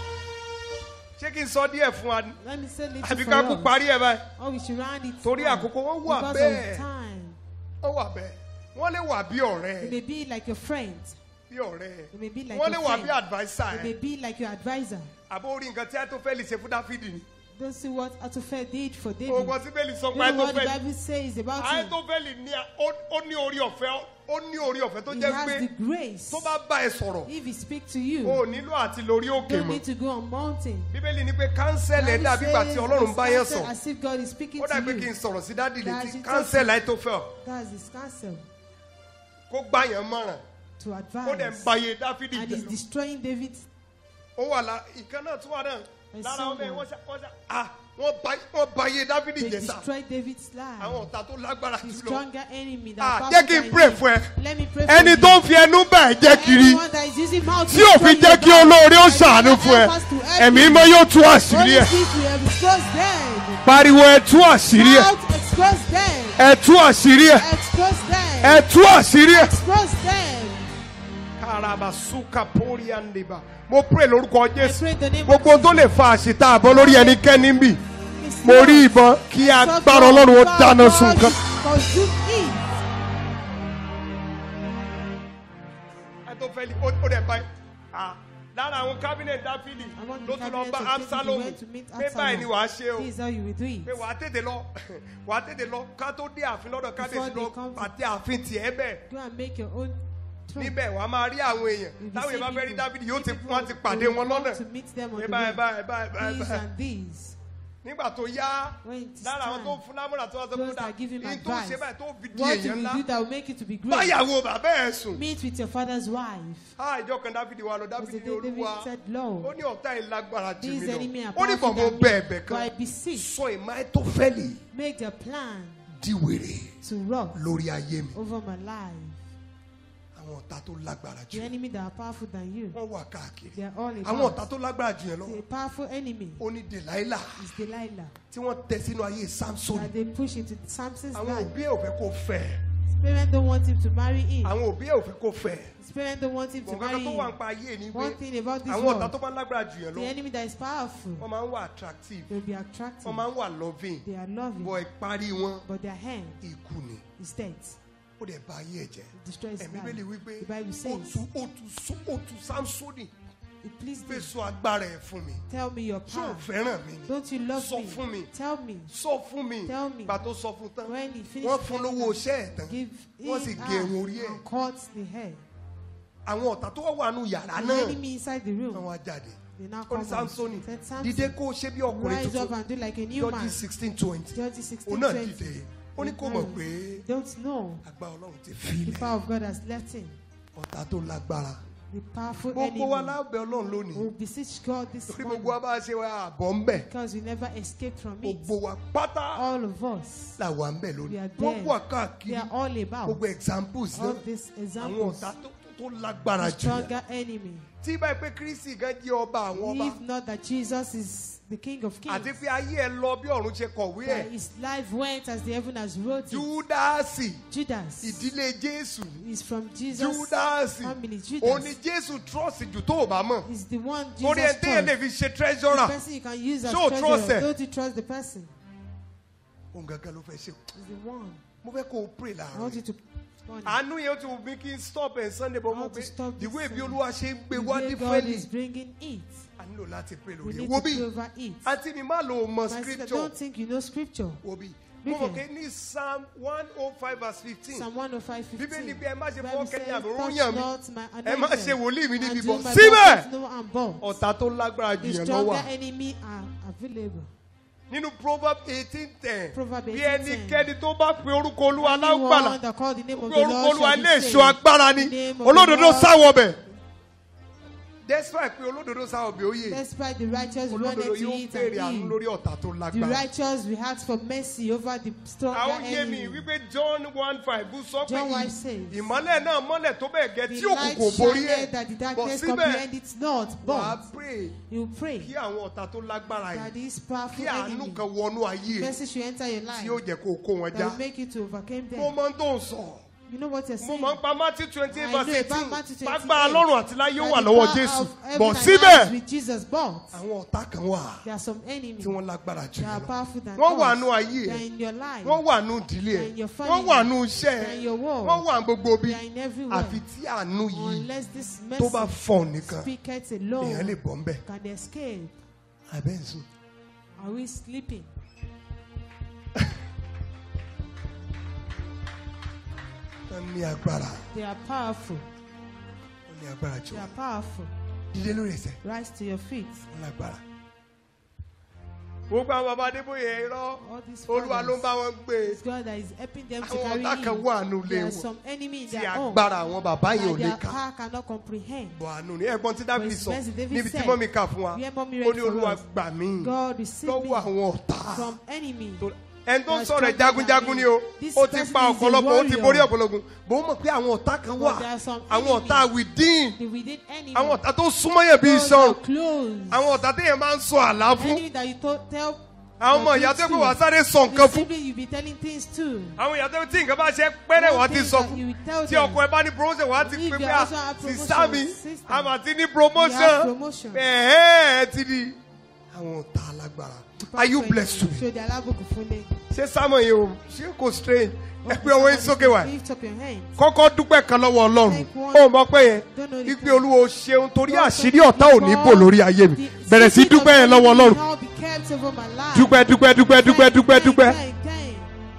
ṣé kí n sọ díẹ̀ fún wa ni Let me say little àbí for ká kú us. parí ẹ̀ báyìí Oh, we should round it. torí now. àkókò wọn wà Because bẹ́ẹ̀ of time. wọ́n wà bẹ́ẹ̀ wọ́n lè wà bí It ọ̀rẹ́ may be like your friend. bí ọ̀rẹ́ It may be like wọ́n lè your wà friend. bí adviser It may ẹ̀ be like your advisor. àbó orí nǹkan tí Ahitofeli ṣe fún Dáfídì ni Don't see what Atophel did for David. ogun síbélì sọ You pé know what the Ahitofeli Bible says about him. Ahitofeli ní ó- ó ní orí ọ̀fẹ́ ó ní orí ọ̀fẹ́ tó He jẹ́ has pé the grace. tó bá bá ẹ sọ̀rọ̀ If he speak to o you, ò nílò àti lórí òkè don't mọ́ need to go on mountain. bíbélì ní pé kánsẹ́lì ẹ̀ Bible dàbí ìgbà tí says Ọlọ́run bá yẹn it's sọ As if God is speaking ó to dàbí kí n you. sọ̀rọ̀ sí dádì That's létí it. kánsẹ́lì Ahitofel That's his counsel kó gbá yẹn mọ̀ràn to ó dẹ̀ ń advise. báyé Dáfídì And jẹ́ he's lọ. destroying David. ó wà lá ìkan náà tún wà náà And lára ọmọ ẹ someone- wọ́n ṣá wọ́n ṣá ah wọ́n bá wọ́n bá iye dávidi They jẹ sá destroyed David's life. àwọn ọ̀tá tó lágbára The jùlọ stronger enemy that ah powerful jẹ́ kí n than pray you. fún ẹ Let me pray for ẹni you. tó ń fi ẹnu bá ẹ jẹ́ kiri Anyone that is using mouth to tí ò fi destroy jẹ́ your kí life, olóore ó and ṣàánú you fún ẹ help us to help ẹ̀mí you. mọ́ yóò tú àṣírí Holy ẹ Spirit will expose them. pariwo ẹ tú àṣírí ẹ Shout, expose them. ẹ tú àṣírí ẹ Expose them. ẹ tú àṣírí ẹ. Expose them. karabasuka pori andeba mo pray lórúkọ I jésù pray in the name gbogbo of tó lè fa àṣìta àbọ̀ lórí ẹnikẹ́ni ń bì Jesus. mo rí ìbọn kí agbára ọlọ́run ó dáná sun nǹkan. Consume it. ẹ tó fẹ́ ó ó dẹ̀ báyìí ah lára àwọn cabinet dáfídì Among ló the tún lọ cabinet bá of David, he absalom went to meet pé báyìí ni Absalom. wàá ṣe o This is how you will do it. pé wàá tètè lọ wàá tètè lọ ká tó dé ààfin lọ́dọ̀ kábíyèsí they lọ come to- àti ààfin tiẹ̀ bẹ́ẹ̀ Go and make your own throne. níbẹ̀ wàá máa rí àwọn èèyàn You'll be táwọn èèyàn bá seeing fẹ́ rí people. dáfídì yóò ti People wọ́n ti will pàdé wọn come lọ́nà to meet them on pé the báyìí way. báyìí báyìí báyìí These báyìí and these. nígbà tó yá When it is lára àwọn tó time, fún lámúra tó wá sọ those fún dà that give him ní tó advice. ṣe báyìí tó fi di What èèyàn you will do ńlá that will make you to be great? báyàwó bàbá ẹ̀ sùn Meet with your father's wife. á ìjọ kan dáfídì wa lọ As dáfídì the ní day David olúwa said, ó Lord, ní ọ̀tá yìí lágbára jù these mí enemy lọ are ó ní powerful bọ̀bọ̀ than bẹ́ẹ̀ me. bẹ́ẹ̀ But I kan beseech, sọ ìmọ̀ ẹ̀ tó fẹ́ lì make the plan di wèrè to rock lórí ayé mi over my life. àwọn ọ̀tá tó lágbára jù The enemy that are powerful than you, wọ́n wà káàkiri they are all àwọn about. ọ̀tá tó lágbára jù yẹn lọ The powerful enemy ó ní delilah is Delilah tí wọ́n tẹ sínú ayé samson that they push into Samson's àwọn life. òbí ẹ̀ ò fẹ́ kó fẹ́ His parents don't want him to marry in. àwọn òbí ẹ̀ ò fẹ́ kó fẹ́ His parents don't want him to nǹkan marry tó wà ń in. pa ayé ni One pé thing about this àwọn ọ̀tá world, tó bá lágbára jù yẹn the lọ enemy that is powerful, wọ́n máa ń wà attractive they'll be attractive. wọ́n máa ń wà loving They are loving, bọ̀ ìparí wọn but their hand ikú ni is death. ó dẹ̀ bà ayé ẹ̀ jẹ́ It destroys ẹ̀mí life. bẹ́ẹ̀ lè wí pé The Bible ó says, tu ó tu só- ó tu samsoni it pleased pé me. sọ agbára ẹ̀ fún mi Tell me your ṣé ò power. fẹ́ràn mi ni Don't you love Sọ me? fún mi. Tell me. sọ fún mi Tell me. gbà tó sọ fún tán When he finished wọ́n fún telling lówó her, iṣẹ́ ẹ̀ tán give wọ́n sì him gé irun orí ẹ̀ and cut the hair. àwọn ọ̀tá tó wà nù yàrá The náà enemy inside the wọ́n room, wá jáde they now ó come ní out. samsoni Said, dìde Samson, kó o ṣe bí ọkùnrin rise up tuntun and do like a new man. jọ́jí sixteen twenty Judges 16, òun náà 20. dìde ó ní kó mọ̀ pé Don't know agbára ọlọ́run ti the filẹ̀ power of God has left him. ọ̀tá tó lágbára the powerful gbogbo wa enemy. lábẹ́ ọlọ́run We lónìí beseech God this torí morning gbogbo wa bá ṣe wá àbọ̀ ń bẹ̀ because we never escaped from it. gbogbo wa pátá All of us, là wà ń bẹ̀ we lónìí are wọ́n there. wà they káàkiri are all about gbogbo examples all náà these àwọn examples. ọ̀tá tó tó lágbára The jù stronger enemy. tí báyìí pé kristi gan jẹ́ ọba àwọn ọba If not that Jesus is the King of Kings, àti pé ayé ẹ lọ bí ọ̀run ṣe kọ̀wé ẹ̀ that his life went as the heaven has wrote it. júdásì Judas ìdílé jésù is from Jesus' júdásì family. òun ni Judas jésù trust jù tó o bá mọ̀ is the one torí ẹ Jesus téèyàn lè trusts. fi ṣe The treasurer person you can use as Ṣé o trust treasurer. ẹ? Don't you trust the person? òun gangan ló fẹ́ ṣe Is the one. mo fẹ́ kó o pray I láàárọ̀ want you yìí. to. Honey, àánú yẹn ó ti wù mí kí n stop ẹ̀ sunday bọ́ I mo want to pé stop this ìwé ìbí Sunday. olúwa ṣe ń gbé the wá way ní God fẹ́lì is bringing it. a nílò láti pray We lórí need ẹ̀ wo to bí pray over it. àǹtí mi má lo mọ My sister, scripture don't think you know scripture. wo bí mo mọ̀ Bíbélì. pé ní psalm one oh five verse fifteen Psalm 105 bíbélì 15. bí ẹ má ṣe Bible fọwọ́ says, kẹ́yìn àbúrò "Touch yàn mí not my ẹ má ṣe anointed, wòlíì mi and níbi do bọ̀ my síbẹ̀ prophets no harm but ọ̀tá tó lágbára jù The yẹn lọ stronger wà enemy are available. nínú proverb eighteen ten Proverb bí 18:10. ẹnikẹ́ni tó bá pe orúkọ olúwa Anyone lágbàlá that call the name of pé the orúkọ Lord olúwa shall ilé be èso saved. agbára ni The name of the olódodo Lord- sáwọ bẹ̀ despite pé olódodo sáwọ bẹ̀ ó yè Despite the righteous wanted olódodo to yóò eat béèrè àánú and eat, lórí ọ̀tá tó the lágbára. righteous will ask for mercy over the stronger àwọn yé mi enemy. wípé john one five sọ pé John ì- 1 says, ìmọ́lẹ̀ náà mọ́lẹ̀ tó bẹ́ẹ̀ gẹ́ The tí light òkùnkùn borí shined ẹ̀ that the bọ̀ darkness síbẹ̀ comprehend it not, wàá but pray you pray kí àwọn ọ̀tá tó lágbára that yìí this powerful kí àánú enemy, kan wọnú ayé ẹ̀ mercy should enter your tí ó life, jẹ́ kó o kó wọn that já will make you to overcome mo them. máa ń tó ń sọ You know what you're mo saying? máa ń pa matthew twenty eight I know verse about eighteen Matthew 28, pápá ọlọ́run àti láyé that wà the lọ́wọ́ power jésù of heaven bọ̀ and síbẹ̀ earth with Jesus, but àwọn ọ̀tá kan wà there are some enemies tí wọ́n lágbára jù that are yín lọ powerful than wọ́n wà us. nú ayé They are ẹ̀ in your life. wọ́n wà nú ìdílé They are ẹ̀ in your wọ́n family. wà nú iṣẹ́ They are ẹ̀ in your world. wọ́n wà gbogbo bí They are in everywhere. àfi tí àánú yìí Unless this tó bá mercy fọ̀ nìkan speaketh èèyàn lè alone, bọ́ ń bẹ̀ can they escape? abẹ́ ń sùn. Are we sleeping? wọ́n ní agbára They are powerful. wọ́n ní agbára jù They are powerful. dídé lórí ẹsẹ̀ Rise to your feet. wọ́n lágbára. gbogbo àwọn bàbá adébóyè irọ́ All these olúwa ló ń fathers, bá wọn gbé it's God that is helping them to àwọn carry ọ̀tá kan in. wà nù lé There are wọn some enemy in tí their own agbára àwọn bàbá yìí ò that lè their kà power cannot comprehend. bọ̀ àánú ni ẹ̀gbọ́n tí dábìlì But sọ Mercy David níbi tí said, mọ́mí kà fún wa Where mommy ó read ní for olúwa us, gbà mí God receive lọ́wọ́ me àwọn ọ̀tá from enemy. tó- ẹni tó ń That's sọ̀rọ̀ ẹ̀ stronger jagunjagun than ni me. o This ó ti person pa is a ọ̀pọ̀lọpọ̀ ó ti warrior. borí ọ̀pọ̀lọpọ̀ bó mọ̀ pé àwọn ọ̀tá kan wà But there are some àwọn enemy. ọ̀tá within The within enemy. àwọn ọ̀tá tó súnmọ́ yẹn bí Those iṣan are close. àwọn ọ̀tá téèyàn máa ń sọ àlá fún enemy that you to, tell. àwọn ọmọ your ìyá tó kids pé wàá to. sáré sọ The nǹkan fún sibling you be telling things to. àwọn ìyá tó tí nǹkan bá ṣe pẹ́rẹ́ wàá One ti thing sọ that fún you will tell tí them. ọkọ ẹ bá ní promotion wàá ti If pé you pé also à have sísá promotion, mi sister, a máa ti ní you have promotion promotion. ẹ̀ẹ́ ẹ ti di àwọn ọ̀tá alágbára are you blessed today Ṣé the alábòkù fún lé? ṣé sámọ̀ yìí o ṣé kò strange ẹ pé ọwọ́ yín sókè wá Lift up your hands. kọ́kọ́ dúpẹ́ kan lọ́wọ́ ọlọ́run Take one. ó mọ̀ pé yẹn Don't know the ipe thing. olúwo ṣeun torí God àṣírí thank ọ̀tá ò ní you bò for lórí ayé mi the bẹ̀rẹ̀ sí secret dúpẹ́ of yẹn lọ́wọ́ enemy ọlọ́run now be kept over my life. dúpẹ́ dúpẹ́ dúpẹ́ dúpẹ́ dúpẹ́ dúpẹ́. Thank, thank.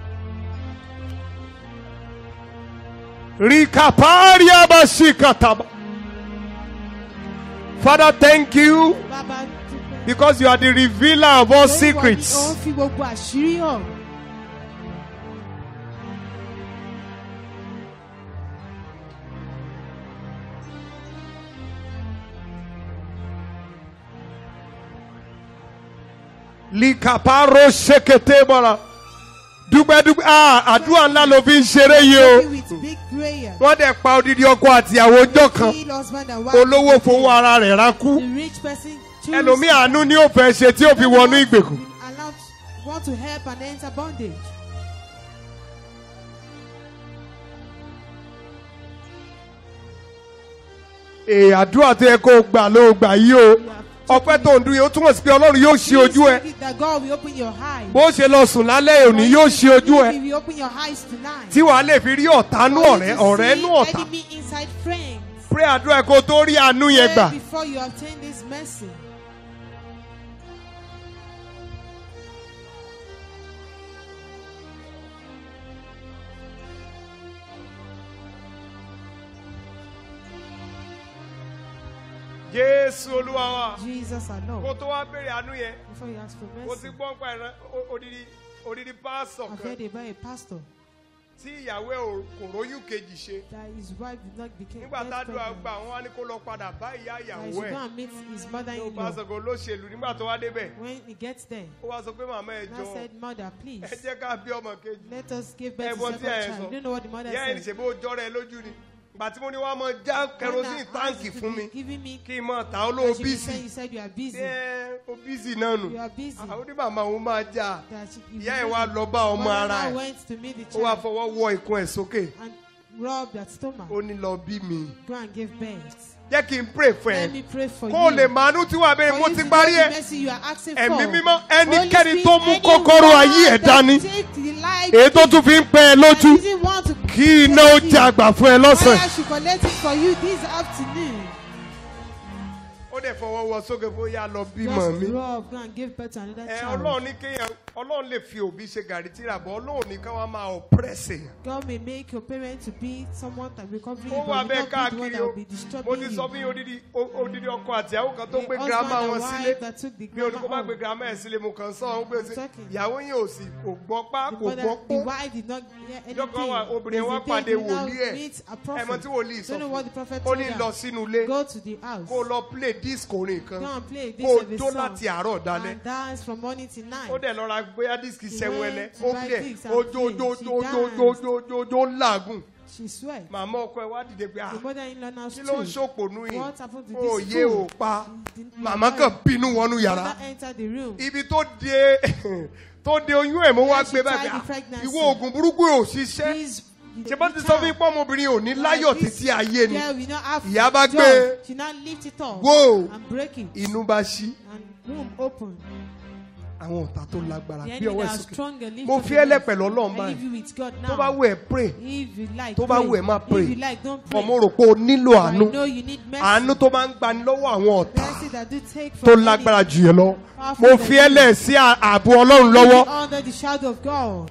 Rikaparia bashikataba. Father, thank you Bàbá dúpẹ́. because you are the revealer of all Torí wọ́n ní secrets. Ó ń fi gbogbo àṣírí hàn. Likaparo sheketebara. Dúpẹ́ dúpẹ́ ah àdúrà ńlá ló fi ń ṣeré yìí o. Pray with big prayer. Wọ́n dẹ̀ pa odidi ọkọ àtìyàwó ọjọ́ kan. Kill husband and wife. Olówó fowó ara rẹ̀ ránkú. The rich person choose. Ẹlòmíì àánú ni ó fẹ́ ṣe tí ó fi wọnú ìgbèkùn. Allowed want to help and enter bondage. Èè àdúrà tó yẹ kó o gbà ló o gbà yìí o. Ọpẹ́ tó ń dún yìí ó túmọ̀ sí pé Ọlọ́run yóò ṣe ojú ẹ. Please That God will open your eyes. Bó ṣe lọ sùn lálẹ́ òní yóò ṣe ojú ẹ. He will open your eyes tonight. tí wàá lè fi rí ọ̀tá nú For you ọ̀rẹ́ to ọ̀rẹ́ see nú ọ̀tá Enemy inside friends. pray àdúrà ẹ̀ kó o tó rí àánú yẹn gbà Pray before you obtain this mercy. jésù olúwa wa Jesus kó alone. tó wá béèrè àánú yẹn Before you ask for o ti mercy. gbọ́ nípa ìran o- odidi odidi pásọ̀ I've kan heard about a pastor tí ìyàwó ẹ̀ ò- kò róyún kejì ṣe that his wife did not become nígbà get tádùn pregnant. àgbà wọn wá ní kó lọ padà bá ìyá That he ìyàwó should go ẹ̀ and meet his tó mother-in-law. bá sọ̀kò olóṣèlú nígbà tó wá débẹ̀ When he gets there, ó wá sọ pé màmá ẹ now jọ said, Mother, please, ẹ jẹ́ ká bí ọmọ kejì let us give birth to ẹ̀bùn second tí ẹ child. sọ You don't know what the mother ìyá ẹ̀ ní said. ṣe bó jọ́rọ̀ ẹ lójú ni ìgbà tí mo ní wàá mọ já kerosene táǹkì fún mi Giving me kí n mọ ta ó ló And she be saying, bísì you said you are busy. ẹ ó bísì náà nù You are busy. àwọn oní màmá òun máa já That she, if ìyá ẹ̀ you wá busy, lọ bá ọmọ mother ara now ẹ̀ went to meet the ó wá child fọwọ́ wọ ikùn ẹ̀ sókè and rubbed that stomach. ó ní lọ bí mi Go and give birth. jẹ́ kí n pray fún Let ẹ me pray for kó o you. lè màánú tí wàá bẹ̀rẹ̀ For mo you ti to parí know ẹ̀ the mercy you are asking ẹ̀mí for. mímọ́ Holy ẹnikẹ́ni Spirit, tó mú anyone kọ́kọ́rọ́ ayé ẹ̀ that dání take the life èyí tó tún fi ń pẹ́ ẹ that lójú didn't want to kí iná ó take jẹ it. àgbà fún ẹ lọ́sàn-án. Fire should collect it for you this afternoon. ó dẹ̀ fọwọ́ wọ sókè fún yá lọ bímọ Just mi. rub, go and give birth to another ẹ child. ọlọ́run ní kéèyàn ọlọ́run lè fi òbí ṣe gàrí tíra bọ́ ọlọ́run ní ká wá máa oppress èèyàn. God may make your parents to be someone that will cover you, ó but wà will bẹ́ẹ̀ not be the one káàkiri that o will be mo disturbing ti you. sọ fún yín odidi o- odidi ọkọ àti ìyàwó kan tó The gbé husband girama and wọn wife sílé that took the bí oníkó grandma bá gbé home. girama ẹ̀ sílé mo kàn sọ ọ́n gbé sí Talking. ìyàwó yín ò sì kò gbọ́ pá The, kò mother, gbọ́ the pọ́ wife did not hear anything. ìjọ kan wà obìnrin There's wa a day pàdé he now wòlíì ẹ̀ meets a ẹ mọ prophet. tí wòlíì sọ Don't know fún what the prophet ó told ní her. lọ sínú ilé Go to the house. kó o lọ play disc orin kan Go and play this kó o of a jó song. láti àárọ̀ dalẹ́ And dance from morning till night. ó dẹ̀ lọ ra bóyá disc sẹ́wọ́lẹ́ went to ó buy play discs and ó jó play. jó She jó jó jó danced. jó jó jó làágùn She sweat. màmá ọkọ ẹ wá dìde pé ah The mother-in-law now kí ló ń stood. ṣòpònú yìí What happened to ó this yé fool? ò pa He didn't- màmá kan bínú wọnú yàrá Mother entered the room. ibi tó de tó de oyún ẹ̀ mo wá Where she gbé báyìí tied the ah, pregnancy. ìwọ oògùn burúkú ò ṣiṣẹ́ Please, ṣe bá ti sọ fún ipò ọmọbìnrin ò ní láyọ̀ títí ayé ni Yeah, we not have Ìyá bá joy. gbé. She now lift it up Whoa. and break it. inú bá ṣí And room open. àwọn ọ̀tá tó lágbára The gbé enemy ọwọ́ ẹ̀ that are sókè stronger lift mo up fi your ẹ́ hands. lẹ́pẹ̀ lọ́lọ́run I leave báyìí you with God now. tó bá wù ẹ́ pray If you like, tó bá pray. wù ẹ́ má pray. If you like, don't pray. ọmọ rò pé o nílò I àánú know you need mercy. àánú tó máa ń gbani lọ́wọ́ àwọn ọ̀tá Mercy that do take tó from lágbára enemy. jù yẹn lọ mo fi ẹ́ lẹ̀ sí ààbò ọlọ́run lọ́wọ́ Under the shadow of God.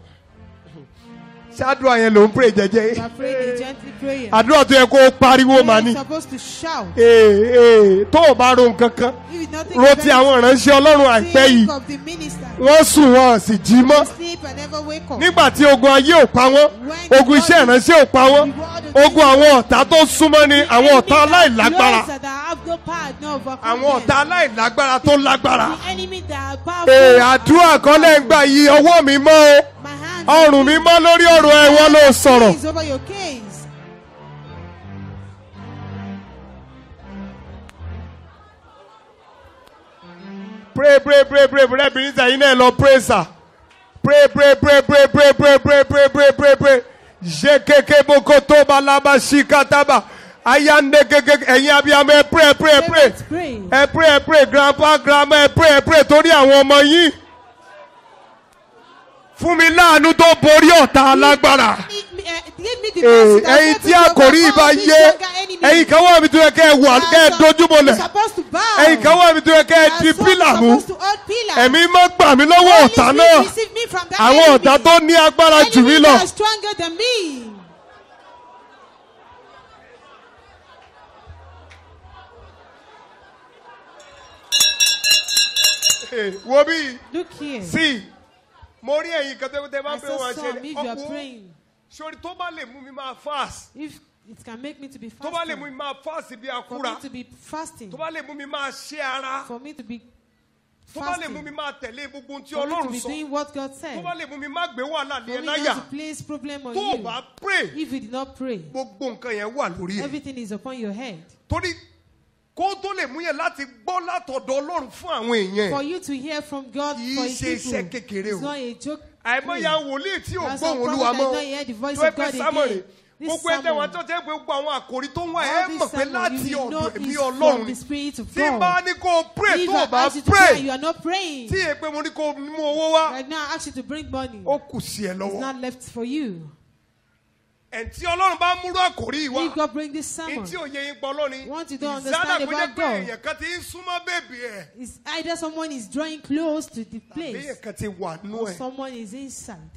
ṣáàdùn àyẹn ló ń pray You are jẹ́jẹ́ praying a gentle prayer. àdúrà tó yẹ kó o pariwo màá ní You're supposed to shout. ee ee tó o bá ro nǹkan kan If you not think ro of ti àwọn ìránṣẹ́ ọlọ́run àìpẹ́ yìí think of the minister. wọ́n sùn wọn sì jí mọ́ Sleep and never wake up. nígbà tí ogun ayé ò pa wọ́n When ogun iṣẹ́ God is- ìránṣẹ́ ò pa wọ́n ogun àwọn ọ̀tá tó súnmọ́ ni àwọn ọ̀tá aláìlágbára Those that have no power, no overcome àwọn them. ọ̀tá aláìlágbára tó lágbára The enemy that are powerful. ee àdúrà kan lẹ́ ń gbà yí ọwọ́ mi mọ́ My hands o ọrùn mi mọ́ lórí ọ̀rọ̀ ẹ̀ wọ́n ló sọ̀rọ̀ is over your case. pray pray pray pray pray bìnrin sẹ́yìn náà lọ pray sir pray pray pray pray pray pray pray pray pray pray pray je keke boko tó balaba sí kataba ayande keke ẹ̀yin abiyamọ ẹ pray pray pray Let's pray. ẹ pray ẹ pray grandpa grandma ẹ pray ẹ pray torí àwọn ọmọ yín fún mi láàánú tó borí ọ̀tá alágbára Give me, uh, give me the Ee, mercy that ẹ̀yin helps tí me to àkòrí overcome ìbá this yé younger enemy. ẹ̀yin kan wà mí tó yẹ kẹ́ ẹ wà kẹ́ ẹ That's dojúbolẹ̀ you're supposed to bow. ẹ̀yin kan wà mí tó yẹ kẹ́ ẹ That's di what pílà you're mú supposed to hold pillar. ẹ̀mí má gbà mí lọ́wọ́ Holy ọ̀tá Spirit, náà receive me from that àwọn enemy. ọ̀tá tó ní agbára jù mí Enemy lọ that are stronger than me. Ee, wo bí Look here. sí mo rí ẹ̀yin kan tó tẹ́ bá I pé saw wọ́n some ṣe if you are praying. sori tó bá lè mú mi máa fast If it can make me to be tó bá lè mú mi fasting. máa fast bí For akúra me to be fasting. tó bá lè mú mi máa ṣe ara For me to be tó bá lè mú fasting. mi máa tẹ̀lé gbogbo ohun tí For me to ọlọ́run be sọ doing what God tó said. bá lè mú mi máa gbé wàhálà lé For ẹ me láyà not to place problem on tó o you. bá pray If you did not pray, gbogbo nǹkan yẹn wà lórí ẹ everything is upon your head. torí kó tó lè mú yẹn láti gbọ́ látọ̀dọ̀ ọlọ́run fún àwọn For èèyàn you to hear from God Kì í for ṣe his iṣẹ́ people. kékeré o. It's not a joke. àìmọye thing. àwọn wòlíì tí ò That's some gbóhùn olúwa prophet mọ́ that don't hear the voice tó ẹ of pé God sámọ̀ rè again. This gbogbo ẹgbẹ́ wọn sermon. tó jẹ́ pé gbogbo àwọn àkòrí tó ń wá ẹ All this mọ̀ pé sermon, láti you will know ọ̀dọ̀ ẹ̀mí is ọlọ́run from ni the Spirit of tí n bá God. ní kó o pray If tó o I bá ask you to pray, pray you are not praying. tí èpè mo ní kó o mú owó wá Right now, I ask you to bring money. ó kù sí ẹ It's lọ́wọ́ not left for you. ẹ̀ tí ọlọ́run bá múrú àkòrí yìí wá If God bring this ní sermon, tí òye yín pọ̀ lónìí What you don't ìsádà understand kó jẹ́ about pé God. èèyàn kan ti ń súnmọ́ bèbí ẹ̀ it's either someone is drawing close to the bí place èèyàn kan ti wà nú or ẹ̀ someone is inside.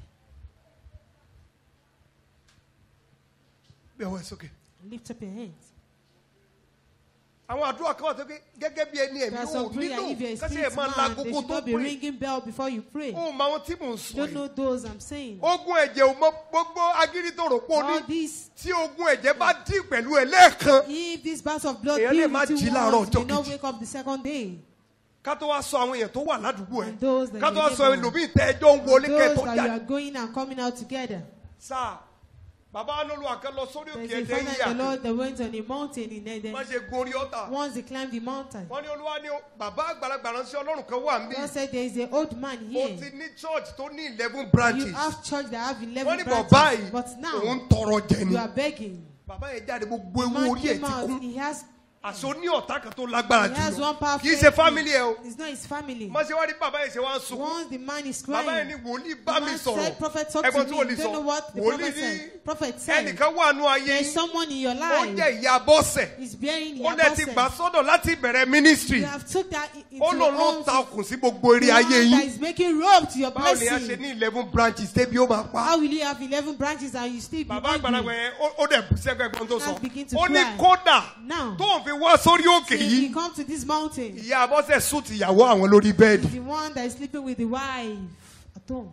bí ọwọ́ ẹ̀ sókè Lift up your hands. àwọn àdúrà kan wà tó ké gẹ́gẹ́ bí ẹni ẹ̀mí There are ò some prayer nílò if you're a kásì ẹ̀ spirit máa la man, they gbogbo should tó not be pray ringing bell before you pray. ó mọ àwọn tí mò ń sọ Don't yìí know those I'm saying. ogun ẹ̀jẹ̀ ò mọ gbogbo agídí tó rò pé ó ní All these, tí ogun ẹ̀jẹ̀ bá dín pẹ̀lú ẹ̀ lẹ́ẹ̀kan if this bath of blood Èèyàn lè deal má with jí you láàárọ̀ once, you ọjọ́ may not kejì. wake up the second day. ká tó wá sọ àwọn èèyàn tó wà ládùúgbò ẹ̀ And those that ká tó you wá sọ neighbor. ẹlòmíì tẹ ẹjọ́ ń wọlé kẹ́ ẹ Those tó that you jáde. are going and coming out together. sáà bàbá anolúwa kan lọ sórí There's òkè a ẹ̀dẹ́ father yíyà and the Lord that went on a mountain in Eden. wọ́n ṣe gun orí ọ̀tà Once they climbed the mountain, wọ́n ní olúwa ní bàbá àgbàlagbà ránṣẹ́ ọlọ́run kan wà níbí God said there is an old man ó here. ti ní church tó ní eleven You branches have church that have wọ́n 11 ní bọ̀ báyìí branches. But òun now, ń tọrọ jẹ ni you are begging. bàbá yẹn jáde gbogbo ewu Man orí ẹ̀ came ti out. kún He has, àṣọ ní ọ̀tá kan tó lágbára he has jù one lọ powerful kì í ṣe enemy. family ẹ o It's not his family. má ṣe wá rí bàbá yẹn ṣe wá ń sunkún Once the man is bàbá yẹn ní crying, wòlíì the bá mi man sọ̀rọ̀ said, Prophet, talk ẹ̀gbọ́n to tí me. wòlíì You don't know sọ what the wòlíì prophet ní said. Prophet said, ẹnìkan wà nù ayé there's yín someone in your ó life jẹ́ ìyá bọ́sẹ̀ is bearing ó your lẹ́ ti gbà absence. sọ́dọ̀ láti bẹ̀rẹ̀ ministry You have took that i- into ó your lòun ló own ta okùn sí gbogbo eré the ayé one that yín is making rope to your báwo ni a ṣe blessing. ní eleven branches débi ó máa pa How will you have 11 branches and you still be bàbá àgbàlagbà hungry? yẹn ó- ó dẹ̀ bú sẹ́gbẹ́ ẹ̀gbọ́n tó sọ Now begin to ó ní cry. kódà Now, tó ń fi wá sórí òkè till yìí you come to this mountain, ìyá bọ́sẹ̀ sùn ti ìyàwó àwọn lórí bẹ́ẹ̀dì the one that is sleeping with the wife at home,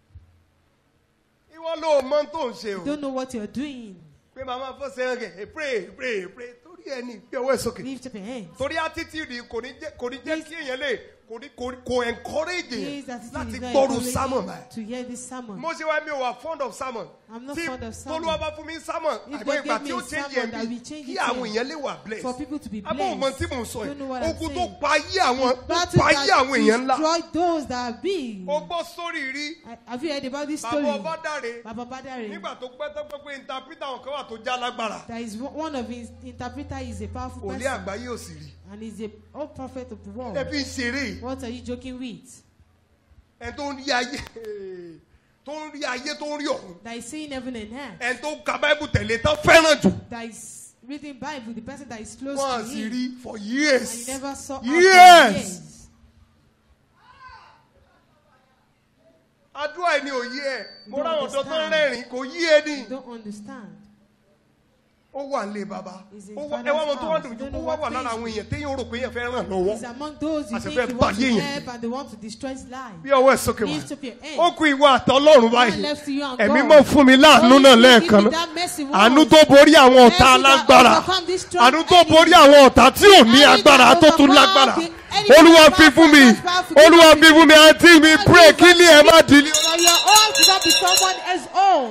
ìwọ ló mọ tó ń ṣe o you don't know what you're doing. pé màmá fọ́sẹ̀ rẹ̀ pray pray pray torí ẹni bí ọwọ́ ẹ̀ sókè Lift up your hands. torí attitude kò ní jẹ́ kò ní jẹ́ kí èèyàn lè kò ní kò kò encourage Please, èèyàn that is láti not gbọ́rù encouraging sermon báyìí. to hear this sermon. mo ṣe wá mi ò wà fond of sermon I'm not tí fond of sermon. tolúwa bá fún mi sermon If àgbẹ̀ God ìgbà gave me tí ó a change sermon ẹ̀ that will bí change kí it àwọn here èèyàn lè wà blessed For people to be abọ́ ọmọ tí blessed. mò ń sọ Don't know yìí what I'm ogun tó saying. pa ayé àwọn tó Battle pa ayé àwọn èèyàn that ńlá destroy those that are big. o gbọ́ sórí rí I- Have you heard about this bàbá story? ọba dáre Baba Badare. nígbà tó pẹ́ tó pẹ́ pé interpreter àwọn kan wà tó já lágbára There is one one of his interpreter is a powerful òlé person àgbáyé ò sì rí and he's a old prophet of the world. ẹ fi ń ṣeré What are you joking with? ẹ tó ń rí ayé tó ń rí ayé tó ń rí ọ̀run That is seeing heaven and earth. ẹ tó ń ka báíbù tẹ̀lé tán fẹ́ràn jù That is reading Bible, the person that is close wọ́n to sì him. rí for And years you never saw her Yes. for years. àdúrà ẹni ò yé ẹ mo Don't ráwọn ọ̀dọ́ tó ń understand. rẹ́rìn kò yí ẹ ní You don't understand. ó wà nílé bàbá He's in Ó wá- father's ẹ wá wọn tó wá house. dùn You jù don't kó know wá what wà lára face àwọn it èèyàn téèyàn rò pé èèyàn fẹ́ ràn lọ́wọ́ He's among those you Àṣẹ think fẹ́ you want to báyé yẹn. help and they want to destroy his life. bí ọwọ́ ẹ̀ sókè wá Lift up your hand. ó kú ìwọ àtọ́lọ́run God báyìí left to you and ẹ̀mí God. mọ̀ fún mi láàánú Holy náà Spirit, lẹ́ẹ̀kan give me náà that mercy once. àánú tó borí àwọn ọ̀tá Mercy that alágbára overcome this strong àánú tó enemy. borí àwọn ọ̀tá tí ò ní Enemy agbára that tó tún overcome lágbára the enemy olúwa that fi fún mi overcome that powerful olúwa enemy. fi fún mi àǹtí mi pray kí ni ẹ má dìlí. For your own to not be someone else's own.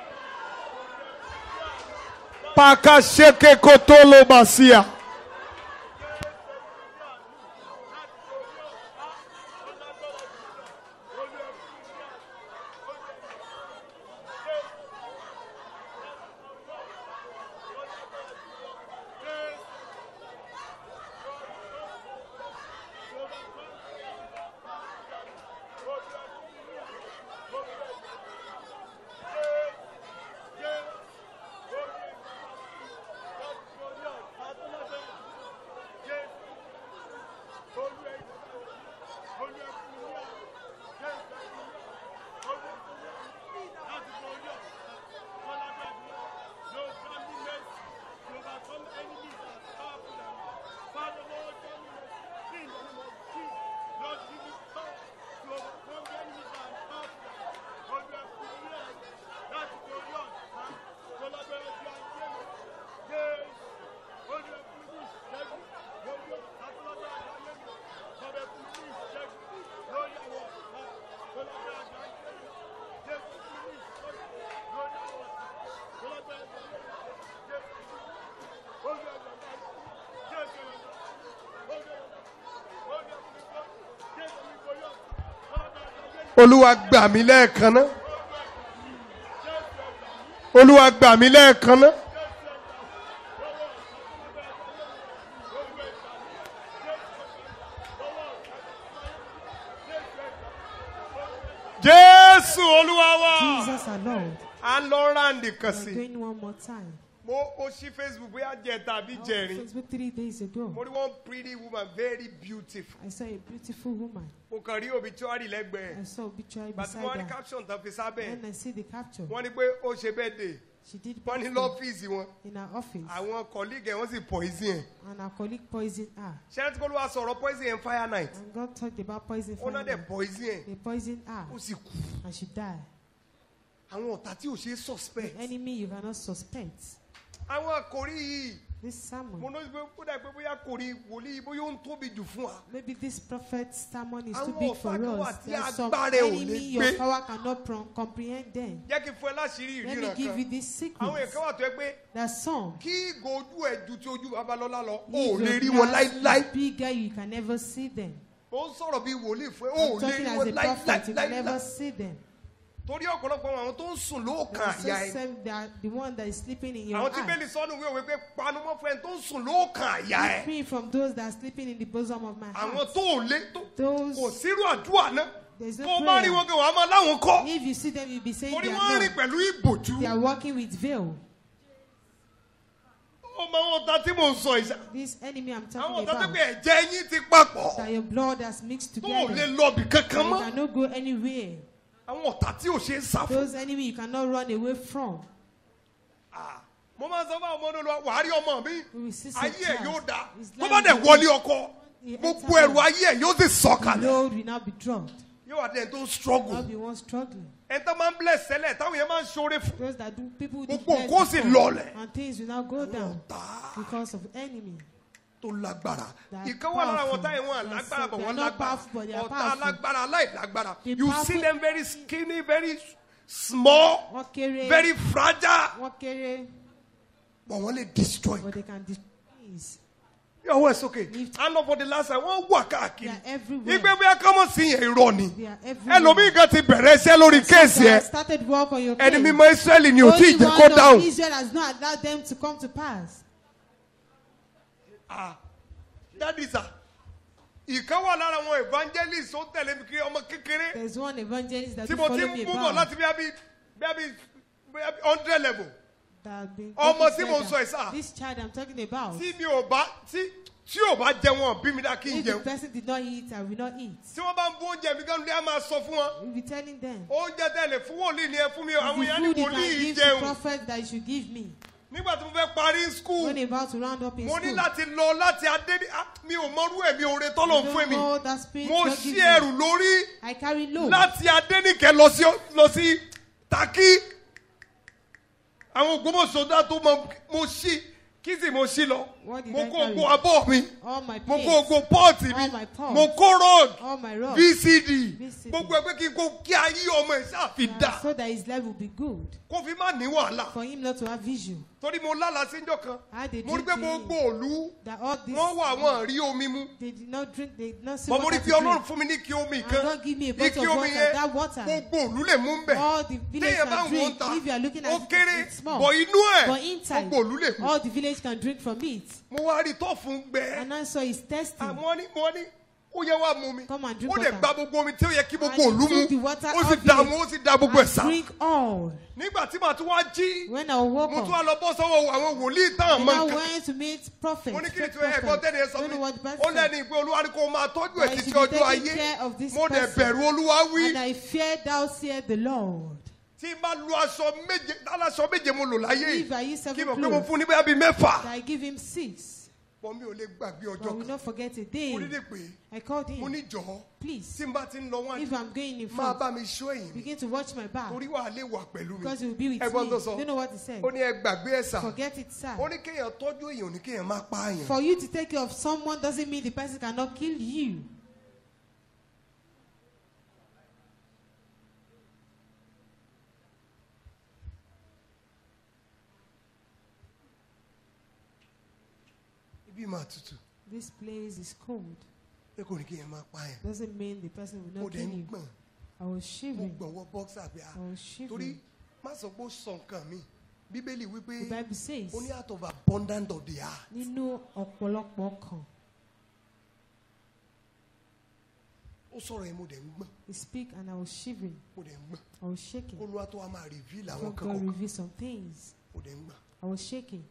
paka seke kotolo basia. olúwa gbà mí lẹ́ẹ̀kan náà olúwa gbà mí lẹ́ẹ̀kan náà. jésù olúwa wa Jesus our Lord. à ń lọ ráǹdì kan We're sí i going one more time. mo mo ṣí facebook bóyá jẹ tàbí On jẹrin Facebook three days ago, mo rí one pretty woman very beautiful I saw a beautiful woman. mo kàn rí obituary lẹ́gbẹ̀ẹ́ I saw obituary bàtí wọ́n beside rí her. caption tán fi sábẹ́ And I see the capture. wọ́n ní pé ó ṣe birthday She did wọ́n ní bad thing lọ́fíìsì wọn in her office, àwọn colleague ẹ̀ wọ́n sì poison ẹ̀ and her colleague poisoned her. ṣẹ́ni tí kò ló wá sọ̀rọ̀ poison ẹ̀ fire night And God talked about poison. ó náà fire. dẹ̀ poison ẹ̀ They poisoned her, ó sì kú and she died. àwọn ọ̀tá tí ò ṣe é suspect The enemy you cannot suspect. àwọn àkòrí yìí This sermon, mo ní pé ó dà pé bóyá kòrí wòlíì bóyá ó ń tóbi jù fún wa maybe this prophet's sermon is too Àwọn big for ọ̀tá kan wà us. tí There's some agbára ẹ̀ ò lè enemy gbé. your power cannot pro- comprehend them. jẹ́ kí n fún ẹ láṣìírí Let me ìríran give you kan this secret. àwọn èèkàn wà tó yẹ pé There's some. kí ìgò ojú ẹ̀ ju ti ojú babalọ́lá lọ ó If lè your rí wọn glass láíláí is bigger, you can never see them. ó ń sọ̀rọ̀ bí wòlíì fún ẹ ó I'm lè talking rí as wọn a prophet, you can never láíláí see them. torí ọ̀pọ̀lọpọ̀ àwọn tó ń sùn lóòkàn They àyà are ẹ̀ so same, they are the one that is sleeping in your àwọn tí eye. bẹ́ẹ̀ni sọ́nù wí òwe pé panumọ́ fún ẹ tó ń sùn lóòkàn àyà ẹ̀ Keep me from those that are sleeping in the bosom of my àwọn heart. tó ò lé tó Those- kò sírú àdúrà náà There's no tó o bá rí prayer. wọn kí wàá máa láwọn kọ́ If you see them, you'll be saying torí they wọ́n are rìn not. pẹ̀lú ìbòjú They are walking with veil. ó máa wọn ta tí mò ń sọ ìṣá This enemy I'm àwọn talking ọ̀tá tó about, pé ẹ̀jẹ̀ yín ti papọ̀ that your blood has mixed tó ò lè together. lọ́ọ̀bì kankan You mọ́ cannot go anywhere. àwọn ọ̀tá tí ò ṣe é sá fún. Those enemy you cannot run away from. Ah, mo máa ń sọ fún àwọn ọmọdé olúwa wàá rí ọmọ mi We will see some ayé ẹ̀ child. yóò dáa His tó life bá dẹ̀ will wọlé be- ọkọ He gbogbo enter ẹrù home. ayé ẹ̀ yóò sì The sọ̀kalẹ̀ load will not be dropped. yóò wá dẹ̀ tó ń I'll struggle be one struggling. ẹni tó máa ń bless sẹ́lẹ̀ táwọn yẹn máa ń ṣoore fún Those that do people do Gbogbo bless nǹkan ó sì before, lọlẹ̀. and things will now go down ọ̀tá because of enemy. tó lágbára That ìkan wà lára àwọn powerful. táyà wọn Yes, lágbára sir. bọ̀ They wọ́n are not lágbára powerful, but they are ọ̀tá powerful. alágbára aláìlágbára The you see powerful- them very skinny very small Wọ́n kéré. very fragile Wọ́n kéré. but wọ́n lè destroy But they can destroy things. yọ̀wọ́ ẹ̀ sókè Lift. and for the last time wọ́n wà They káàkiri are everywhere. ìgbé bí akámọ̀ sí yẹn irọ́ ni They are everywhere. ẹlòmíì kan ti bẹ̀rẹ̀ iṣẹ́ lórí kéèsì They ẹ have started work on your ẹni case. mímọ́ Ísírẹ́lì ni ò tí ì Only jẹ́ kó one of dáhùn Israel has not allowed them to come to pass. Ah, that is a ìkan wà lára àwọn evangelist tó tẹ̀lé mi kiri ọmọ kékeré There's one evangelist that tí will mo ti follow ń me mú bọ̀ about. láti bí abí bí abí bí abí hundred level that have been Ọmọ getting tí mo ń further. sọ ẹ̀ sá. This child I'm talking about. tí mi ò bá tí tí ò bá jẹ wọn bí mi dá kí n If the jẹun person did not eat, I will not eat. tí wọ́n bá ń bú oúnjẹ mi gan-an ní a máa sọ fún wọn We'll be telling them. oúnjẹ tẹ̀lé fún wòlíì ni ẹ fún mi o. It's àwọn the èèyàn ní food you wòlíì can give to jẹun prophet that you should give me. nígbà tí mo fẹ́ parí skul When about to round up in mo ní school. láti lọ láti adé ah, mi ò mọrú ẹ̀mí oore tọ́lọ̀ I fún don't mi know that spirit mo God ṣí gives me. ẹrù lórí I carry load. láti adénìkẹ́ lọ sí lọ sí Takí àwọn ògbómọ̀ṣọ́dá tó mọ mo ṣí kí sì mo ṣí lọ What did mo I kó carry? ogbó abọ́ mi All my mo plates. kó ogbó pọ́ọ̀tì All mi my pots. mo kó road All my rods. VCD VCD. gbogbo ẹgbẹ́ kí n kó kí ayé ọmọ ẹ̀ ṣáàfi dà So that his life will be good. kó fi má ní wàhálà For him not to have vision. torí mo lálàá síjọ́ kan I had a mo rí dream pé to gbogbo him òlu that all this. wọ́n wà wọ́n rí omi mu They did not drink. They did not see mọ̀ mo rí water pé to ọlọ́run drink. fún mi ní kí omi And kan God give me a ní bottle kí of omi water. yẹn That water. gbogbo òlu lè mú bẹ̀ All the village téèyàn bá can ń wọ́n drink. ta If you are looking ó at it, kéré it's small. bọ̀ inú ẹ̀ But inside, gbogbo òlu lè mú all the village can drink from it. mo wá rí tó fún gbẹ And I saw it's testing. àmọ́ ní mo ní ó yẹ wá mú mi Come and drink ó lè water. gba gbogbo omi tí ó yẹ kí gbogbo And he òlu mu took the water ó sì out dà of mú it ó sì da gbogbo ẹ̀ and sá drink all. nígbà tí màá tún wá jí When I woke mo tún up, wá lọ bọ́ sọ́wọ́ àwọn wòlíì táwọn and mọ I nǹkan went to meet prophet. mo ní kí ni fake tí ẹ̀gbọ́n prophet. tẹ́lẹ̀ sọ Don't mi know what the ó person lẹ́ni ìpè olúwa ni kò máa tọ́jú ẹ̀ That you títí should be ọjọ́ taking ayé care of this mo dẹ̀ person. bẹ̀rù olúwa wí And I fear thou said the Lord. tí n bá lu aṣọ méje aláṣọ méje mo lò láyé If I yìí use kí seven mo pé mo clothes, fún ní bóyá bíi mẹ́fà that I give him six. pọ̀ mi ò lè gbàgbé But ọjọ́ we kan not forget a mo day. dídì pé I called mo him. ní jọ̀ọ́ Please, tí n bá ti ń lọ wá if I'm going in máa front, bá mi ṣó èyí mi begin to watch my back. torí wàá lè wà pẹ̀lú mi Because he will be with ẹ̀gbọ́n me. tó sọ You know what he said? ó ní ẹ gbàgbé ẹ̀ sà Forget it, sir. ó ní kéèyàn tọ́jú èèyàn ò ní kéèyàn má pa àyàn For you to take care of someone doesn't mean the person cannot kill you. ibi máa tutù This place is cold. pé kò ní kéèyàn má pa àyàn Doesn't mean the person will mo not dẹ̀ kill ń you. gbọ̀n I was mo shivering. gbọ̀n wọ bọ́ksà pé a I was torí shivering. má sọ pé ó sọ nǹkan mi bíbélì wípé The Bible says, ó ní out of abundance of the heart nínú ọ̀pọ̀lọpọ̀ ọkàn, ó sọ̀rọ̀ yẹn mo dẹ̀ ń gbọ̀n he speak and I was shivering. mo dẹ̀ ń gbọ̀n I was shaking. olúwa tó wá máa reveal àwọn God kan God kọ̀ọ̀kan revealed some things. mo dẹ̀ ń gbọ̀n I was shaking.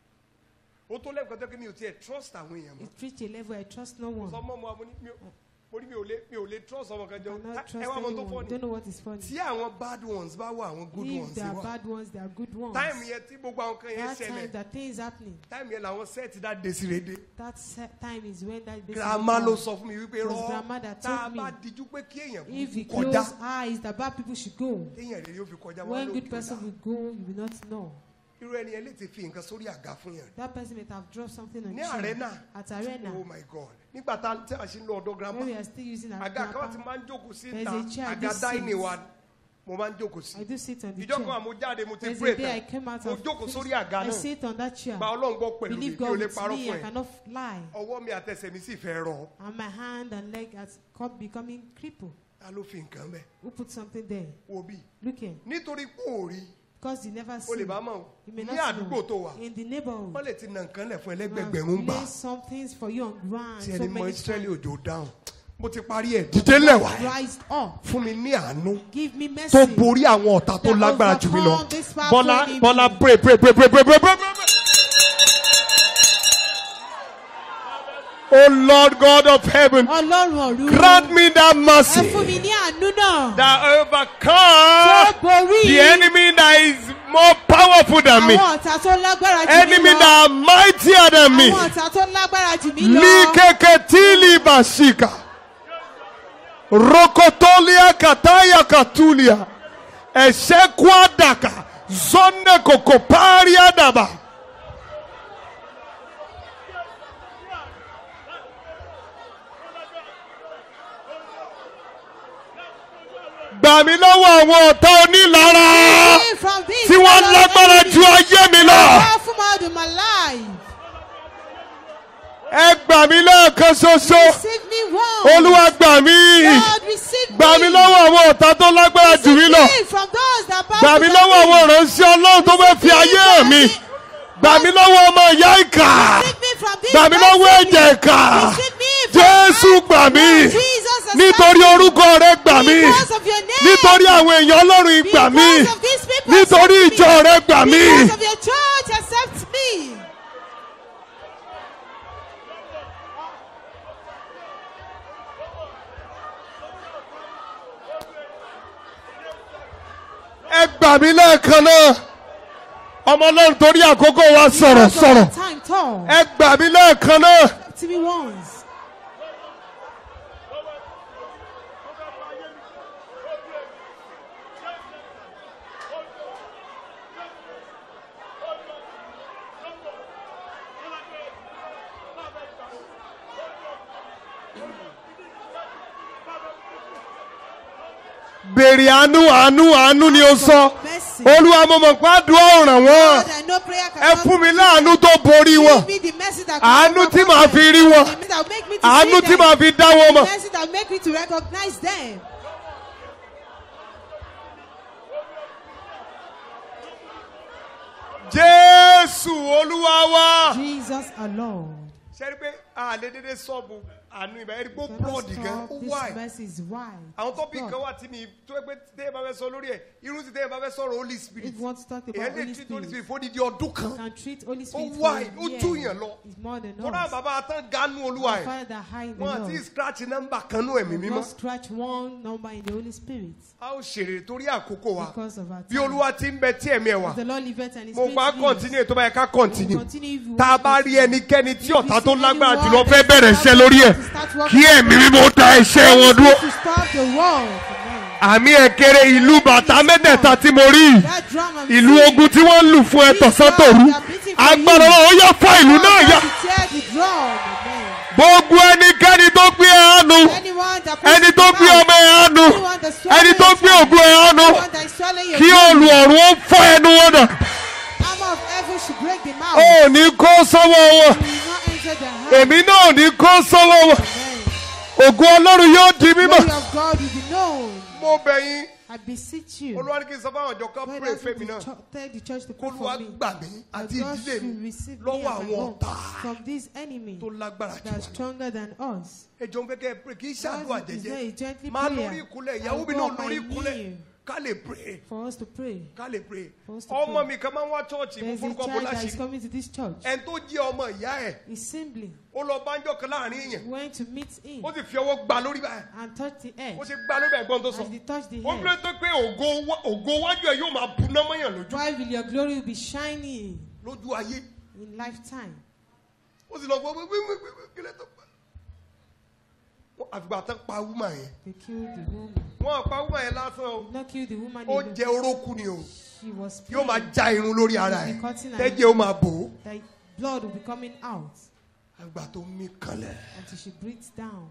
ó tó lẹ́ẹ̀kan tó kí mi ò tiẹ̀ trust àwọn èèyàn mọ́ It reached a level I trust no one. sọ mọ́ mo àmọ́ ní mi ò mo ní mi ò lè mi ò lè trust ọmọ kan jọ cannot ẹ trust wá ọmọ tó anyone. fọ́ ni Don't know what is funny. tí àwọn bad ones bá wà àwọn good If ones they are wà bad ones, they are good ones. táìmù yẹn tí gbogbo àwọn kan yẹn That time ṣẹlẹ̀ that thing is happening. táìmù yẹn làwọn sẹ́ẹ̀tì dá desirede That se- time is when that baby girama ló comes. sọ fún mi wípé It was rọ grandma that tá a told bá me, dijú pé kí èèyàn If you kúkú kọjá close eyes, the bad people should go. téèyàn rere yóò fi kọjá wọn When ló good kí ó person dá will go, you will not know. irú ẹni yẹn lè ti fi nǹkan sórí àga fún yàn That person may have dropped something on ní you arena at arena. oh my god nígbà tá tí a ṣe ń lọ ọ̀dọ̀ grandma When we are still using our àga kan grandpa, ti máa ń jókòó sí There's ìta a chair, àga this dáìní seat. wa mo máa ń jókòó I sí do sit on the ìjọ kan chair. àmú jáde mo ti There's pray a day I tán came out mo of jókòó this, sórí àga I náà sit on that chair. gba ọlọ́run gbọ́ pẹ̀lú mi Believe mi ò God lè with parọ́ me, fún I ẹ cannot lie. ọwọ́ mi àtẹsẹ̀ mi sì fẹ́ rọ And my hand and leg has come becoming crippled. ta ló fi nǹkan bẹ́ẹ̀ Who put something there? wo bí Look here. nítorí pé ò rí Because you never o see. lè bá mọ̀ o You may ní not àdúgbò tó know. wà In the neighborhood. wọ́n lè ti nà nǹkan lẹ̀ fún you ẹlẹ́gbẹ̀gbẹ̀rún have gbà placed some things for you on ground. tí So ẹni mọ many Ísírẹ́lì times. òjò dáhùn mo ti parí ẹ̀ dídé lẹ́wà ẹ̀ Rise up. fún mi ní àánú Give me mercy. tó borí àwọn ọ̀tá tó That lágbára jù mí lọ overcome this powerful bọ́lá enemy. bọ́lá pray pray pray pray pray pray pray pray. Oh Lord God of heaven, Ọlọ́run ọ̀run. grant me that Ẹ fún mercy mi ní àánú náà. that Tó overcome borí. the enemy that is more powerful than me, Àwọn ọ̀tá tó lágbára jù mí enemy lọ. that are mightier than me. Àwọn ọ̀tá tó lágbára jù mí lọ. Likeketili bashika. Rokotolia kataya katulia. Esekwadaka. Zonde kokoparia daba. Gbà mí lọ́wọ́ àwọn ọ̀tá onílara Free from this tí wọ́n fellow lágbára enemy. ju ayé mi lọ. Powerful more than my life. Ẹ gbà mí lẹ́ẹ̀kan ṣoṣo. Receive me once. Olúwa gbà mí. Lord, receive Gbà mí me. lọ́wọ́ àwọn ọ̀tá tó lágbára jù mí lọ. Receive me from those that are Gbà mí powerful lọ́wọ́ than àwọn me. ìránṣẹ́ Ọlọ́run tó fẹ́ fi ayé mi. Gbà mí lọ́wọ́ ọmọ ìyá ìkà. Receive me from this Gbà mí lọ́wọ́ person. ẹ̀jẹ̀ ìkà. Receive me from Jésù gbà mí. Jesus has Nítorí saved me. orúkọ rẹ gbà mí. Because of your name. Nítorí àwọn èèyàn Ọlọ́run gbà mí. Because of these people Nítorí accept ìjọ me. rẹ gbà mí. Because of your church accept me. Ẹ gbà mí lẹ́ẹ̀kan náà. Ọmọ Ọlọ́run torí àkókò wa sọ̀rọ̀ Because of sọ̀rọ̀. the time tall. Ẹ gbà mí lẹ́ẹ̀kan náà. To me once. Bèrè àánú àánú àánú ni ó sọ. Mercy. Olúwa mo mọ̀ pé àdúrà ò ràn wọ́n. Lord, I know prayer Ẹ cannot fún mi láàánú tó borí wọn. Give me the mercy that Àánú can tí màá fi rí wọn. The mercy that will make me to Àánú see tí them. màá fi dá wọn mọ̀. The mercy that will make me to recognize them. Jésù Olúwa wa. Jesus alone. Ṣé rí pé a lè dédé sọ́ọ̀bù àánú ìbá ẹ̀rí pé ó Cannot búrọ̀dì gan. stop. Ó This wáì. mercy is wide. Àwọn tọ́pì God. kan wà tí mi tó ẹgbẹ́ téèyàn bá fẹ́ sọ lórí ẹ̀ irú tí téèyàn bá fẹ́ sọ̀rọ̀ Holy Spirit. If you want to talk about Èyàn lè Holy treat Holy Spirit, Spirit fódìdí ọdún kan. can treat Holy Spirit wide, for ó a year. jù yàn lọ. It's more than Kódà us. bàbá àtàn ganu Olúwa ẹ̀. Father that high in the Wọ́n Lord. àti scratch nọ́mbà kan nú ẹ̀mí mímọ́. Not scratch one number in the Holy Spirit A ó ṣèrè torí àkókò wa. because of our Bí time. Olúwa ti ń bẹ tí ẹ̀mí ẹ̀ wà. If the Lord liveth and His Mo Spirit bá lives, continue tó bá yẹ ká continue. continue if you Tá a want bá to rí ẹnikẹ́ni tí If you ọ̀tá tó see lágbára anyone jùlọ that fẹ́ is bẹ̀rẹ̀ iṣẹ́ about lórí ẹ̀. to start working Kí ẹ̀mí mímọ́ dá iṣẹ́ wọn dúró. to stop the war. Amen. Àmì ẹ̀kẹ́rẹ́ ìlú bàtà mẹ́tẹ̀ẹ̀ta tí mo rí yìí. That drum and ìlú beat. ogun tí wọ́n ń lù fún ẹ tọ̀sán tòru agbára wọn ó yá fa ìlú náà yá To tear the drum. Amen. gbogbo ẹnikẹ́ni tó gbé ẹ̀hánu Anyone that ẹni pushes tó you gbé out, ọmọ ẹ̀hánu anyone that's swallowing ẹni tó your gbé child, ògùn ẹ̀hánu anyone that is swallowing your kí child, olùọ̀run ó fọ́ ẹnu wọn dà armor of heaven should break the mouth. ó ní kó sọ́wọ́ wọn You will not enter the house. èmi náà ò ní kó sọ́wọ́ wọn Amen. ògùn ọlọ́run yóò di mímọ́. Glory of God will be known. mo bẹ̀ yín I beseech you. olúwa ní kí n sọ fáwọn ọjọ́ kan God pray asked me fẹ́mi to náà cho- tell the church to pray kólúwa for me. gbà mí That àti God ìdílé should mi receive me lọ́wọ́ and my àwọn home ọ̀tá from this enemy tó lágbára jù that is wá lọ. stronger than us. ẹ jọ̀ọ́ ń fẹ́ kẹ́ ẹ pray kì í ṣàdúrà God is jẹ́jẹ́ there, he gently máa prayer. lórí ìkúnlẹ̀ I ìyàwó will mi go náà on my lórí ìkúnlẹ̀ knee. ká lè pray for us to pray. ká lè pray For us to ọmọ pray. mi kan máa ń wá chọ́ọ̀chì mo There's a forúkọ bó child that is láṣìírí coming to this church. ẹni tó jẹ́ ọmọ ìyá ẹ̀ His sibling ó lọ bánjọ́ kan láàrin èèyàn went to meet him ó sì fi ọwọ́ gbá lórí báyìí and touched the head. ó sì gbá lórí ẹ̀gbọ́n tó sọ As he touched the ó head, bílẹ̀ tó pé ògo wá- ògo wájú ẹ̀ yóò máa buná mọ́yàn lójú why will your glory be shining lójú ayé in lifetime? ó sì lọ gbọ́ pé wíwíwíwí kílẹ̀ tó pa Wọ́n- àfìgbà tán pa wúmà yẹn They killed the woman. wọ́n pa wúmà yẹn lásán o Did not kill the woman ó alone. jẹ orókù ni o She was yóò máa praying já irun lórí ara ẹ̀ Be cutting her tẹ́jẹ́ ó máa bò ó that blood will be coming out àgbà tó mí kanlẹ̀ until she breathes down.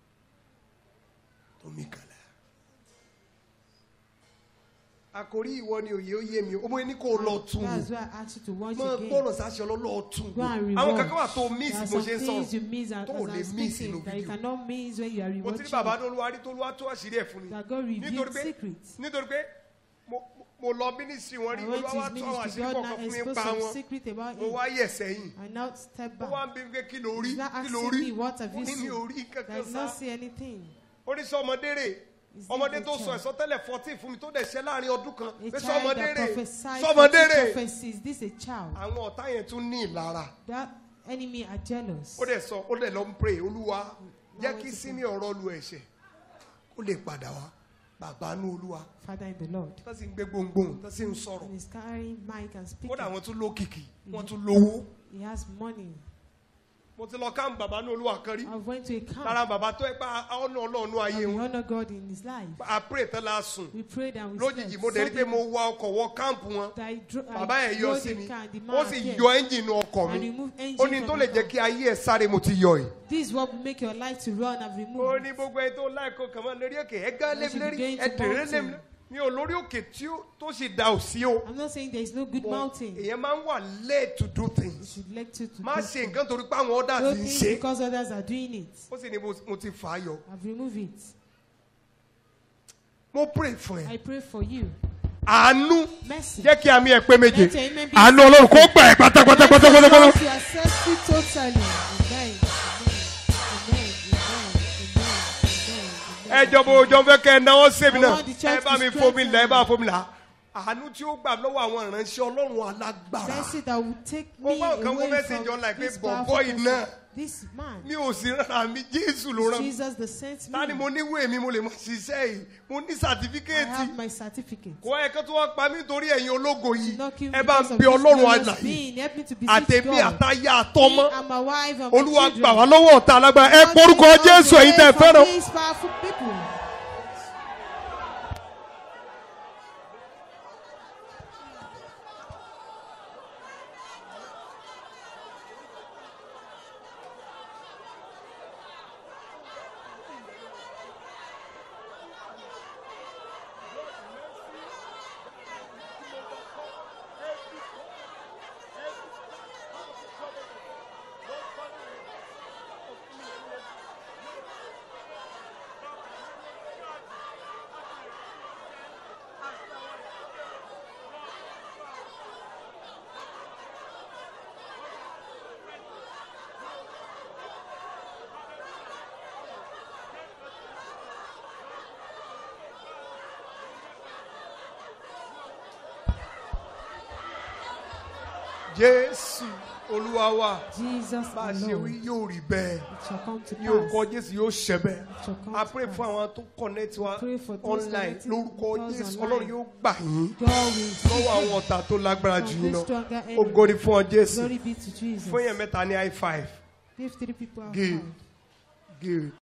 tó mí kanlẹ̀. àkòrí ìwọ ni òye ó yé mi ọmọ ẹni kò lọ tún wò That's why I asked you to watch mọ again. gbọ́dọ̀ sáṣẹ ọlọ́lọ́ tún Go and wò rewatch. àwọn kankan wà tó miss There are mo some ṣe ń things you sọ̀rọ̀ miss as, tó as ò lè I'm miss speaking inú that you fídíò. cannot miss when you are mo ti ní bàbá rewatching. tó olúwa rí tó olúwa tó àṣírí ẹ̀ fún mi That God nítorí revealed pé secrets. nítorí pé mo mo lọ mínísírì wọn rí I went olúwa to wá his tó àwọn ministry. àṣírí God kọ̀ọ̀kan now fún mi exposed pa some wọn secret about mo him. wá yẹ̀ sẹ́yìn I now step ó wá back. ń bí mi pé kí ló rí He's not kí ló asking rí me what have mo you ní mi ò rí seen. I kankan did sá not see anything. ó ní sọ ọmọdé rè Is it ọmọdé a tó sọ child? ẹ̀sọ́ tẹ́lẹ̀ fourteen fún mi tó dẹ̀ ṣẹ́ láàrin ọdún kan A pé sọ child ọmọdé that rè prophesied sọ ọmọdé forty rè prophecies. This a child. àwọn ọ̀tá yẹn tún ní ìlara That enemy are jealous. ó dẹ̀ sọ ó dẹ̀ lọ ń pray olúwa jẹ́ went kí to sími ọ̀rọ̀ lu ẹ̀ṣẹ̀ ó lè padà wá bàbá nú olúwa Father in the Lord. tó sì ń gbé gbòǹgbòǹ tó sì ń sọ̀rọ̀ And he's carrying mic and speaking. kódà wọ́n tún lókìkí wọ́n tún lówó He has money. mo ti lọ káàmù bàbá nú olúwa kan rí I went to a camp. lára bàbá tó ẹ pa ọ̀nà ọlọ́ọ̀nù ayé and we wọn honor God in his life. a pray tán la sùn We prayed and we lójijì slept. mo dẹ̀ rí pé mo Suddenly, wa ọkọ̀ wọ káàmpù wọn I dro- I bàbá yẹn yọ drove sí the mi car, the ó man sì appeared. yọ ẹ́ńjìnì ọkọ̀ And mi remove engine ó ní from tó my lè jẹ́ car. kí ayé ẹ̀ sáré mo ti yọ yìí. This is what will make your life to run. I've ó removed. ní it. gbogbo ẹ tó láìkó kàn máa lórí òkè ẹ gán You lébi should lérí be going ẹ to dèrè mountain. lébi mi ò lórí òkè tí ó tó sì da ò sí o I'm not saying there is no good But mountain. You èèyàn máa ń wà late to do things should like to, to má do ṣe things. nǹkan torí pé àwọn ọ̀dà Don't ti ń think ṣe because others are doing it. ó sì ní mo- mo ti fà á yọ I've removed it. mo pray fún ẹ I pray for you. àánú Mercy. jẹ́ kí àmì ẹ̀ pé méje Let your amen be àánú ọlọ́run kó gbà ẹ́ pátápátá Let pátápátá your pátápátá. Lord to accept you totally. Amen. Amen. Amen. Amen. Amen. ẹ jọ̀bọ̀ òjò fẹ́ kẹ́ ẹ náwó sèmi I náà want the church ẹ bá to mi fomi là ẹ bá strengthen fomi là àánú tí ó gbà lọ́wọ́ àwọn ìránṣẹ́ ọlọ́run alágbára Mercy that will take Mo me gbọ́ nǹkan mo away fẹ́ sí from John like pé this powerful bọ̀bọ́ person. iná. This man, mi ò sí rárá mi jésù ló rán mi Jesus the sent ta ni me. mo níwèé mi mo lè mọ ṣiṣẹ́ yìí mo ní I sàtífíkẹ́ẹ̀tì have my certificate. kò ẹ kó tó wá pa mí torí ẹ̀yin ológo yìí Did not kill ẹ me bá because ń of bí this ọlọ́run glorious àlàyé being. Help me to beseech àtẹ̀mí God. àtayá àtọmọ Me and my wife and my olúwa children. gbà wá lọ́wọ́ ọ̀tá alágbára ẹ God porúkọ take us jésù away ẹ̀yin tẹ́ ẹ from fẹ́ràn These powerful people. jésù olúwa wa Jesus bá a ṣe wí alone. yóò rí bẹ́ẹ̀ It shall come to ní orúkọ pass. jésù yóò ṣẹ bẹ́ẹ̀ It shall come a to pray pass. fún àwọn tó connect wa Pray for those online connecting lórúkọ with us jésù online. ọlọ́run yóò gbà yín God will lọ́wọ́ àwọn ọ̀tá tó lágbára jù from yín this lọ stronger ògo enemy. ni fún ọ jésù Glory be to Jesus. fún yẹn mẹ́ta ní high five Give three people a Give. hand. good.